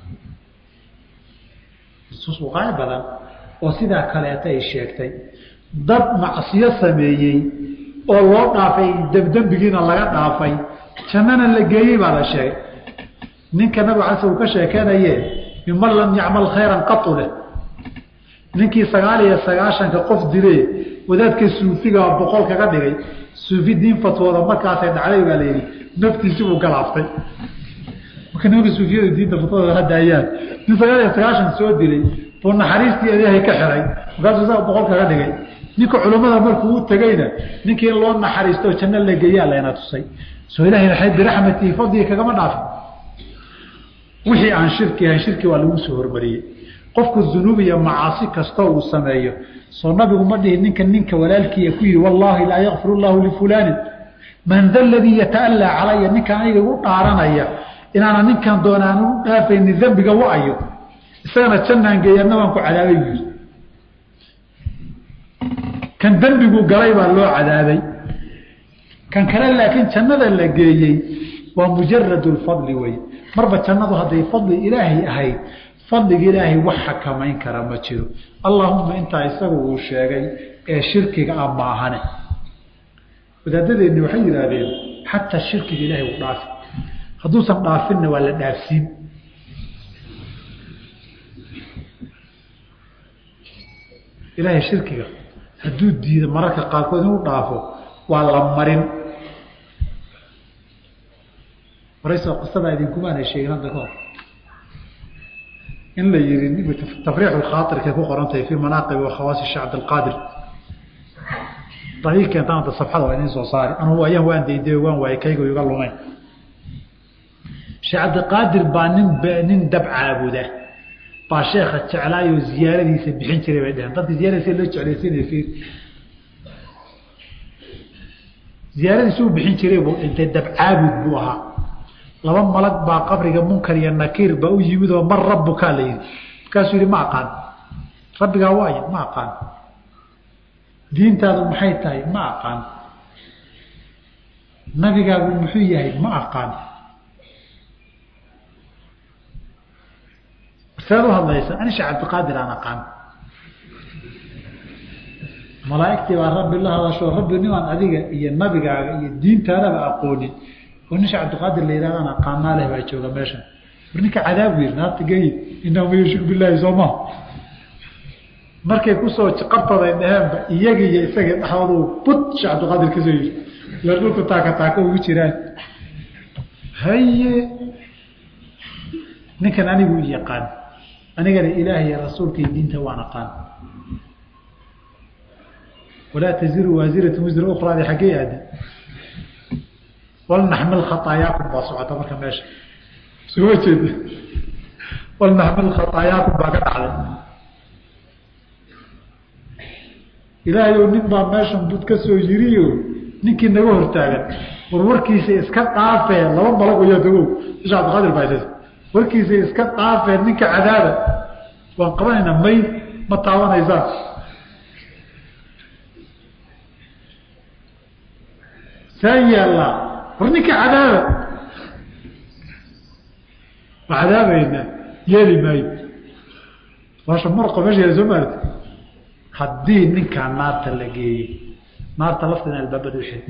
nusuus waqaayic badan oo sidaa kaleeta ay sheegtay dad macsiyo sameeyey oo loo dhaafay dembigiina laga dhaafay jannana la geeyey baa la sheegay ninka nabig cala uu ka sheekeynaye miman lam yacmal khayran qatu leh ninkii sagaal iyo sagaashanka qof dile wadaadka suufiga boqol kaga dhigay suufi diin fatwooda markaasay dhacday baa layidhi naftiisi buu galaaftay marka nimanka suufiyada diinta fatwada hadaayaan nin sagaal iyo sagaashan soo dilay buu naxariistii ilaahay ka xiray markaasuu isaga boqol kaga dhigay ninka culammada markuu u tegeyna ninkii in loo naxariisto janno la geeyaa layna tusay soo ilahay naxay biraxmatihi fadliga kagama dhaafin wixii aan shirki ahayn shirki waa lagu soo hormariyey qofku dunuub iyo macaasi kastoo uu sameeyo soo nabigu ma dhihi ninka ninka walaalkiiya ku yihi wallaahi laa yakfir llahu lifulaani man da ladii yataallaa calaya ninka aniga igu dhaaranaya inaana ninkan doonaan u dhaafayni dembiga wa-ayo isagana jannaan geeyanna waan ku cadaabay buu yiri kan dembigu galay baa loo cadaabay kan kale laakiin jannada la geeyey waa mujarad lfadli wey marba jannadu hadday fadli ilaahay ahayd fadliga ilaahay wax xakamayn kara ma jiro allaahuma intaa isagu uu sheegay ee shirkiga ah maahane wadaadadeenni waxay yidhaahdeen xataa shirkiga ilahay uu dhaafi hadduusan dhaafinna waa la dhaafsiin ilaahay shirkiga hadduu diido mararka qaarkood inuu dhaafo waa la marin warayso qisadaa idinkumaana sheegin hadda kahor in la yihi tafriix khaairkay ku qorantahay fii manaaqibi wakhawaasi shee cabdilqaadir daii keentaan hadda safxada waa idin soo saari anugu ayaan waan dayday waan waayay kayga iga lumayn sheekh cabdiqaadir baa nin nin dab caabuda baa sheekha jeclaayoo ziyaaradiisa bixin jiray bay dheheen dadka ziyaaradiisa loo jeclaysiinaya fiir ziyaaradiisa uu bixin jiray buu dhintay dab caabud buu ahaa laba malag baa qabriga munkar iyo nakiir baa u yimid oo mar rabbukaa la yidhi markaasuu yihi ma aqaan rabbigaa waaya ma aqaan diintaadu maxay tahay ma aqaan nabigaagu muxuu yahay ma aqaan seed u hadlaysa ani sheekh cabdiqaadir aan aqaan malaaigtii baa rabbi la hadasho rabbi nimaan adiga iyo nabigaaga iyo diintaadaba aqoonin oo nin sheekh cabdiqaadir la yidhahdaan aqaanaa leh baa jooga meeshan war ninka cadaabu yiri naarta geyi inahu man yushrik billaahi soo maha markay kusoo qabtaday dheheenba iyagi iyo isagii dhexdoodu bud sheekh cabdiqaadir kasoo yiri la dhulku taaka taaka ugu jiraan haye ninkan anigu yaqaan anigana ilaah iyo rasuulka iyo diinta waan aqaan walaa taziru waasiratu wisra ukraadi xaggee aada walnaxmil khaطaayaakum baa socota marka meesha suma jeeda walnaxmil khaطaayaakum baa ka dhacday ilaahayow nin baa meeshan bud ka soo yiriyo ninkii naga hortaagan warwarkiisa iska dhaafee laba malag ayaa dagow isha cabdiqaadir baa warkiisa iska dhaafee ninka cadaaba waan qabanaynaa may ma taabanaysaan saan yaallaa war ninka cadaaba ma cadaabaynaa yeeli maayo baasha marqa meesha yaala soo maarta haddii ninkaa naarta la geeyey naarta lafteeda albaabada uxid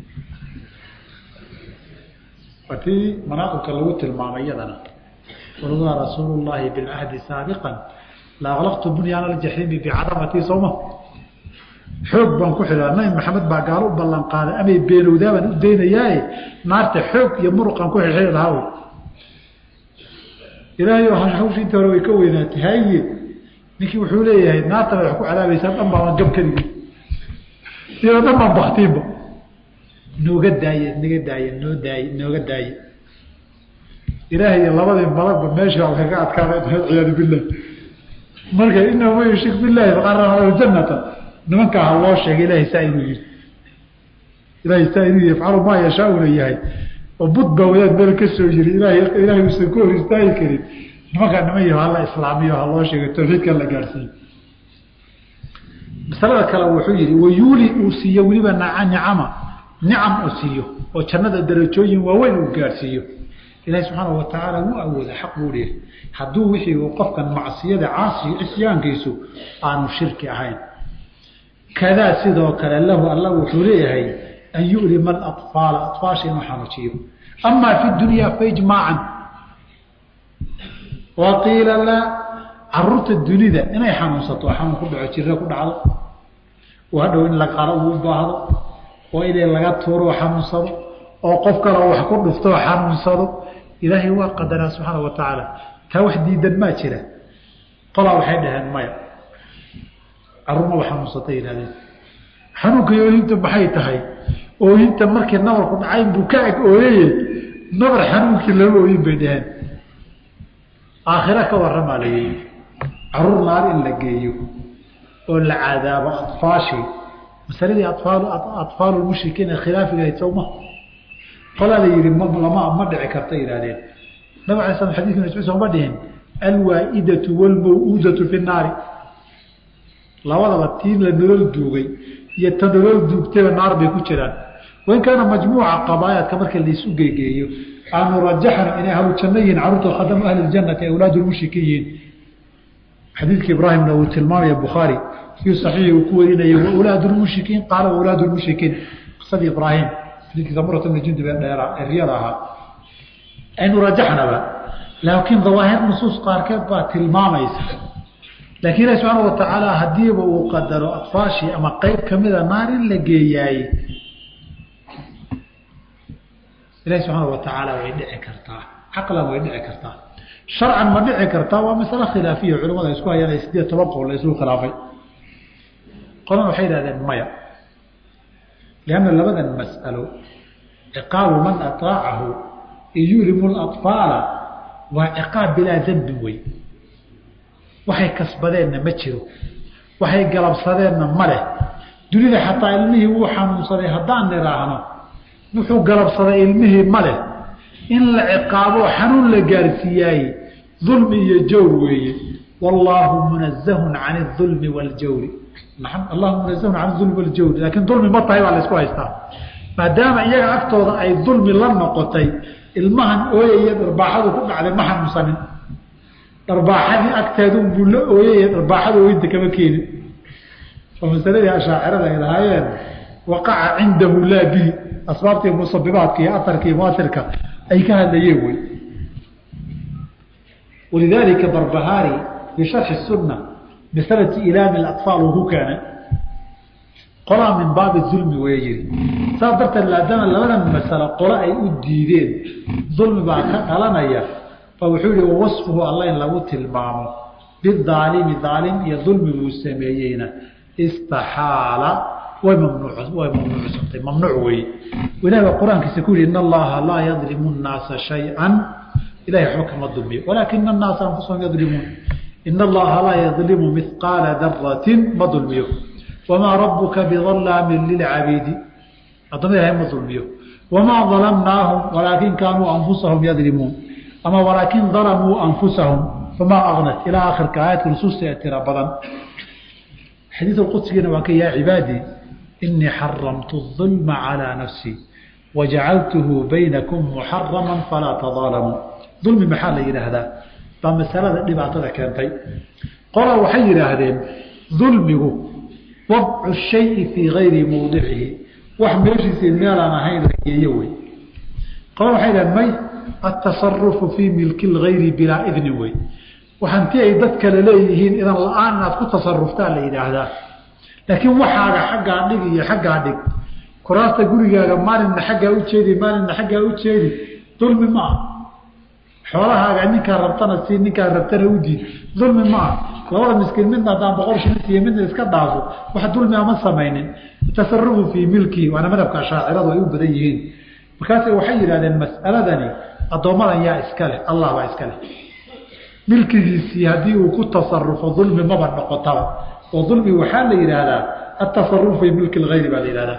waa tii manaaqibka lagu tilmaamay iyadana waladaa rasuulu llaahi bilcahdi saabiqan la aklaqtu bunyaana aljaxiimi bicadamatii sowma xoog baan ku xidhaa nabi maxamed baa gaalo u ballan qaaday amay beenowdaa baan u daynayaaye naarta xoog iyo muruqaan ku xidxidi lahaa wy ilaahay hawsha inta hore way ka weynaatay haye ninkii wuxuu leeyahay naarta bay wax ku cadaabaysaa dhan baaban gab kadigi iyadoo dhan baan baktiinba nooga daaye naga daaye noo daaye nooga daaye ilaahay iyo labadii malagba meesha waa kaga adkaaday ciyaadu billah marka inahu man yushrik billahi faqad janata nimankaa ha loo sheegay ilahay saa inuu yihi ilahay saa inuu yafcalu maa yashaauna yahay oo bud baa wadaad meel ka soo yiri ilahay ilaahay uusan ka hor istaagi karin nimankaa niman yaho hala islaamiyo ha loo sheegay tawxiidkan la gaadhsiiyo masalada kale wuxuu yihi wayuuli uu siiyo weliba nicama nicam uu siiyo oo jannada darajooyin waaweyn uu gaadhsiiyo ilahi subxaana watacaala wuu awooda xaq buu leeyahy hadduu wixii uu qofkan macsiyada caasiyo cisyaankiisu aanu shirki ahayn kadaa sidoo kale lahu alla wuxuu leeyahay an yulima aطfaala aطfaasha inuu xanuujiyo amaa fi dunya faijmaacan wa qiila laa caruurta dunida inay xanuunsato xanuun ku dhaco jiro ku dhacdo oo hadhow in la qalo uu baahdo oo inay laga tuuro xanuunsado oo qof kale wax ku dhufto xanuunsado ilaahay waa qadaraa subxaana wa tacaala taa wax diidan maa jira qolaa waxay dhaheen maya caruurmaba xanuunsatay yihahdeen xanuunka ooyinta maxay tahay ooyinta markii nabarku dhacayn buu ka ag ooyaye nabar xanuunkii lama ooyin bay dhaheen aakhira ka waramaa la yihi caruur naar in la geeyo oo la cadaabo aطfaashii masaladii aal aطfaalu mushrikiina khilaafigahayd sowma qolaa la yihi lama ma dhici karta yihahdeen nabig ala slam xadidki ibn mascuud sooma dhihin alwaaidatu wاlmaw-uudatu fi naari labadaba tii la nolol duugay iyo ta nolol duugtayba naar bay ku jiraan wain kaana majmuuca qabaayaadka marka laisu geegeeyo aanu rajaxna inay ahlu janno yihiin caruurta khadamu ahli janati awlaad lmushrikiin yihiin xadiidka ibraahimna uu tilmaamaya bukhaari fii saxiixi uu ku warinaya waulaad lmushrikiin qaala waulaad lmushrikiin qisadii ibraahim xadiidkii samurata bni jundub ee dheera ee riyada ahaa aynu rajaxnaba laakiin dawaahir nusuus qaarkeed baa tilmaamaysa laakiin ilahi subxaana watacaala hadiiba uu qadaro atfaashii ama qeyb kamida naar in la geeyaaye ilahi subxaana watacaala way dhici kartaa caqlan way dhici kartaa sharcan ma dhici kartaa waa masale khilaafiya culamada isku hayaan sideed toban qowl la isku khilaafay qolana waxay yihahdeen maya lianna labadan mas'alo ciqaabu man ataacahu iyulimu laطfaala waa ciqaab bilaa dembin wey waxay kasbadeenna ma jiro waxay galabsadeenna ma leh dunida xataa ilmihii wuu xanuunsaday haddaan nidhaahno wuxuu galabsaday ilmihii ma leh in la ciqaabo xanuun la gaarsiiyaaye dulmi iyo jawr weeye wallaahu munazahun can اdulmi waاljawri allahu munazahun can dulmi waljawri laakiin dulmi ma tahay baa la isku haystaa maadaama iyaga agtooda ay dulmi la noqotay ilmahan ooyaya dharbaaxadu ku dhacday ma xanuunsanin dharbaaxadii agteedun buu la ooyaya dharbaaxada ooyinta kama keenin oo masaladii ashaacirada ay lahaayeen waqaca cindahu laa bihi asbaabtii musabibaadka iyo aarka iyo muasirka ay ka hadlayeen wey walidaalika barbahaari fii sharxi sunna bisalati ilaami aطfaal uu ku keenay qolaa min baabi dulmi waya yiri saas darteed maadaama labadan masalo qolo ay u diideen dulmi baa ka dhalanaya fa wuxuu yihi wawasfuhu alla in lagu tilmaamo bidaalimi daalim iyo dulmi buu sameeyeyna istaxaala way mamnuuc way mamnuucsantay mamnuuc weeye ilahi baa qur-aankiisa ku yihi in allaha laa yadlimu nnaasa shay-an ilahay waxba kama dulmiyo walaakina annaasa anfusahum yadlimuun in allaha laa yadlimu mihqaala daratin ma dulmiyo wamaa rabuka bidalaamin lilcabiidi addoma ilahay ma dulmiyo wamaa dalamnaahum walaakin kaanuu anfusahum yadlimuun ama walaakin dalamuu anfusahum famaa agnat ilaa akhirka aayadka nusuusta ee tira badan xadiid qudsigiina waa ka yaa cibaadii inii xaramtu الظulma calىa nafsii wajacaltuhu baynakum muxarama falaa tadaalamuu dulmi maxaa la yidhaahdaa baa masalada dhibaatada keentay qolaa waxay yidhaahdeen dulmigu wadcu shayi fii gayri mawdicihi wax meeshiisii meelaan ahayn la geeyo wey qola waxay yidhahdeen may atasarufu fii milki lgayri bilaa idnin wey waxanti ay dad kale leeyihiin idan la-aan inaad ku tasaruftaa la yidhaahdaa laakiin waxaaga xaggaa dhig iyo xaggaa dhig kuraasta gurigaaga maalinna xaggaa u jeedi maalinna xaggaa u jeedi dulmi ma ah xoolahaaga ninkaa rabtana sii ninkaa rabtana u diid dulmi ma ah labada miskiin midna haddaan boqol shilin siiyo midna iska dhaafo wax dulmi ama samaynin tasarufu fii milkihi waana madhabka shaaciradu ay u badan yihiin markaase waxay yidhahdeen mas'aladani addoommadan yaa iska leh allah baa iska leh milkigiisii haddii uu ku tasarufo dulmi maba noqotaba oo dulmi waxaa la yidhaahdaa atasarufu fii milki lgayri baa la yidhahdaa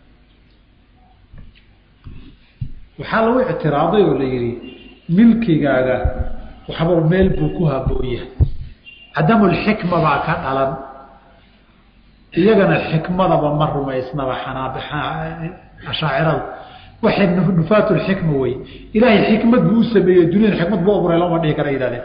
waxaa lagu ictiraaday oo la yidhi milkigaaga waxba meel buu ku haboonya cadamulxikma baa ka dhalan iyagana xikmadaba ma rumaysnaba ashaacirada waxay nufaatulxikma wey ilaahay xikmad buu u sameeyey duniyada xikmad buu abuuray looma dhihi kara yihahdeen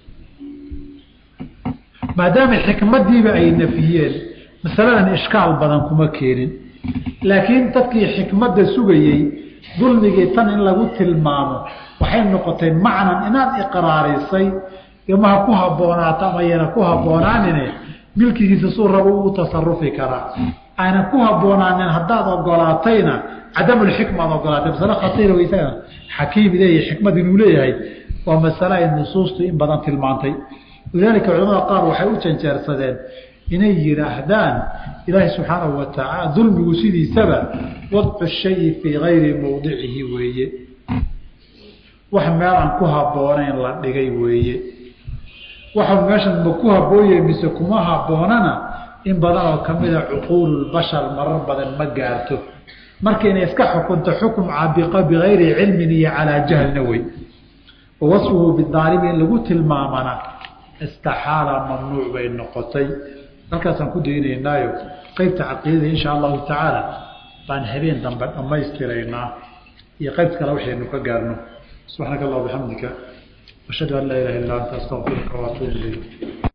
maadaama xikmadiiba ay nafiyeen masaladan ishkaal badan kuma keenin laakiin dadkii xikmadda sugayey dulmigii tan in lagu tilmaamo waxay noqotay macnan inaad iqraarisay imaha ku habboonaato ama yana ku haboonaanine milkigiisa suu rabo uu tasarufi karaa ayna ku habboonaanin haddaad ogolaatayna cadamulxikma ad ogolaatay masale khatiira weysaga xakiim leeyahay xikmad inuu leeyahay waa masale ay nusuustu in badan tilmaantay lidaalika culamada qaar waxay u janjeersadeen inay yidhaahdaan ilaahay subxaanahu watacaala dulmigu sidiisaba wadcu shayi fii gayri mowdicihi weeye wax meelaan ku habboonayn la dhigay weeye waxa meeshan ma ku habbooye mise kuma habboonana in badan oo kamida cuquululbashar marar badan ma gaarto marka inay iska xukunto xukum caabiqa bigayri cilmin iyo calaa jahlna wey wa wasfuhu bidaalimi in lagu tilmaamana istaxaala mamnuuc bay noqotay halkaasaan ku daynaynaayo qeybta caqiidada insha allahu tacaala baan habeen dambe dhammaystiraynaa iyo qeybt kale waxaynu ka gaarno subxaanaka allah bixamdika ashhadu an laa ilaha illa anta astaqfiruka waatuub ilayk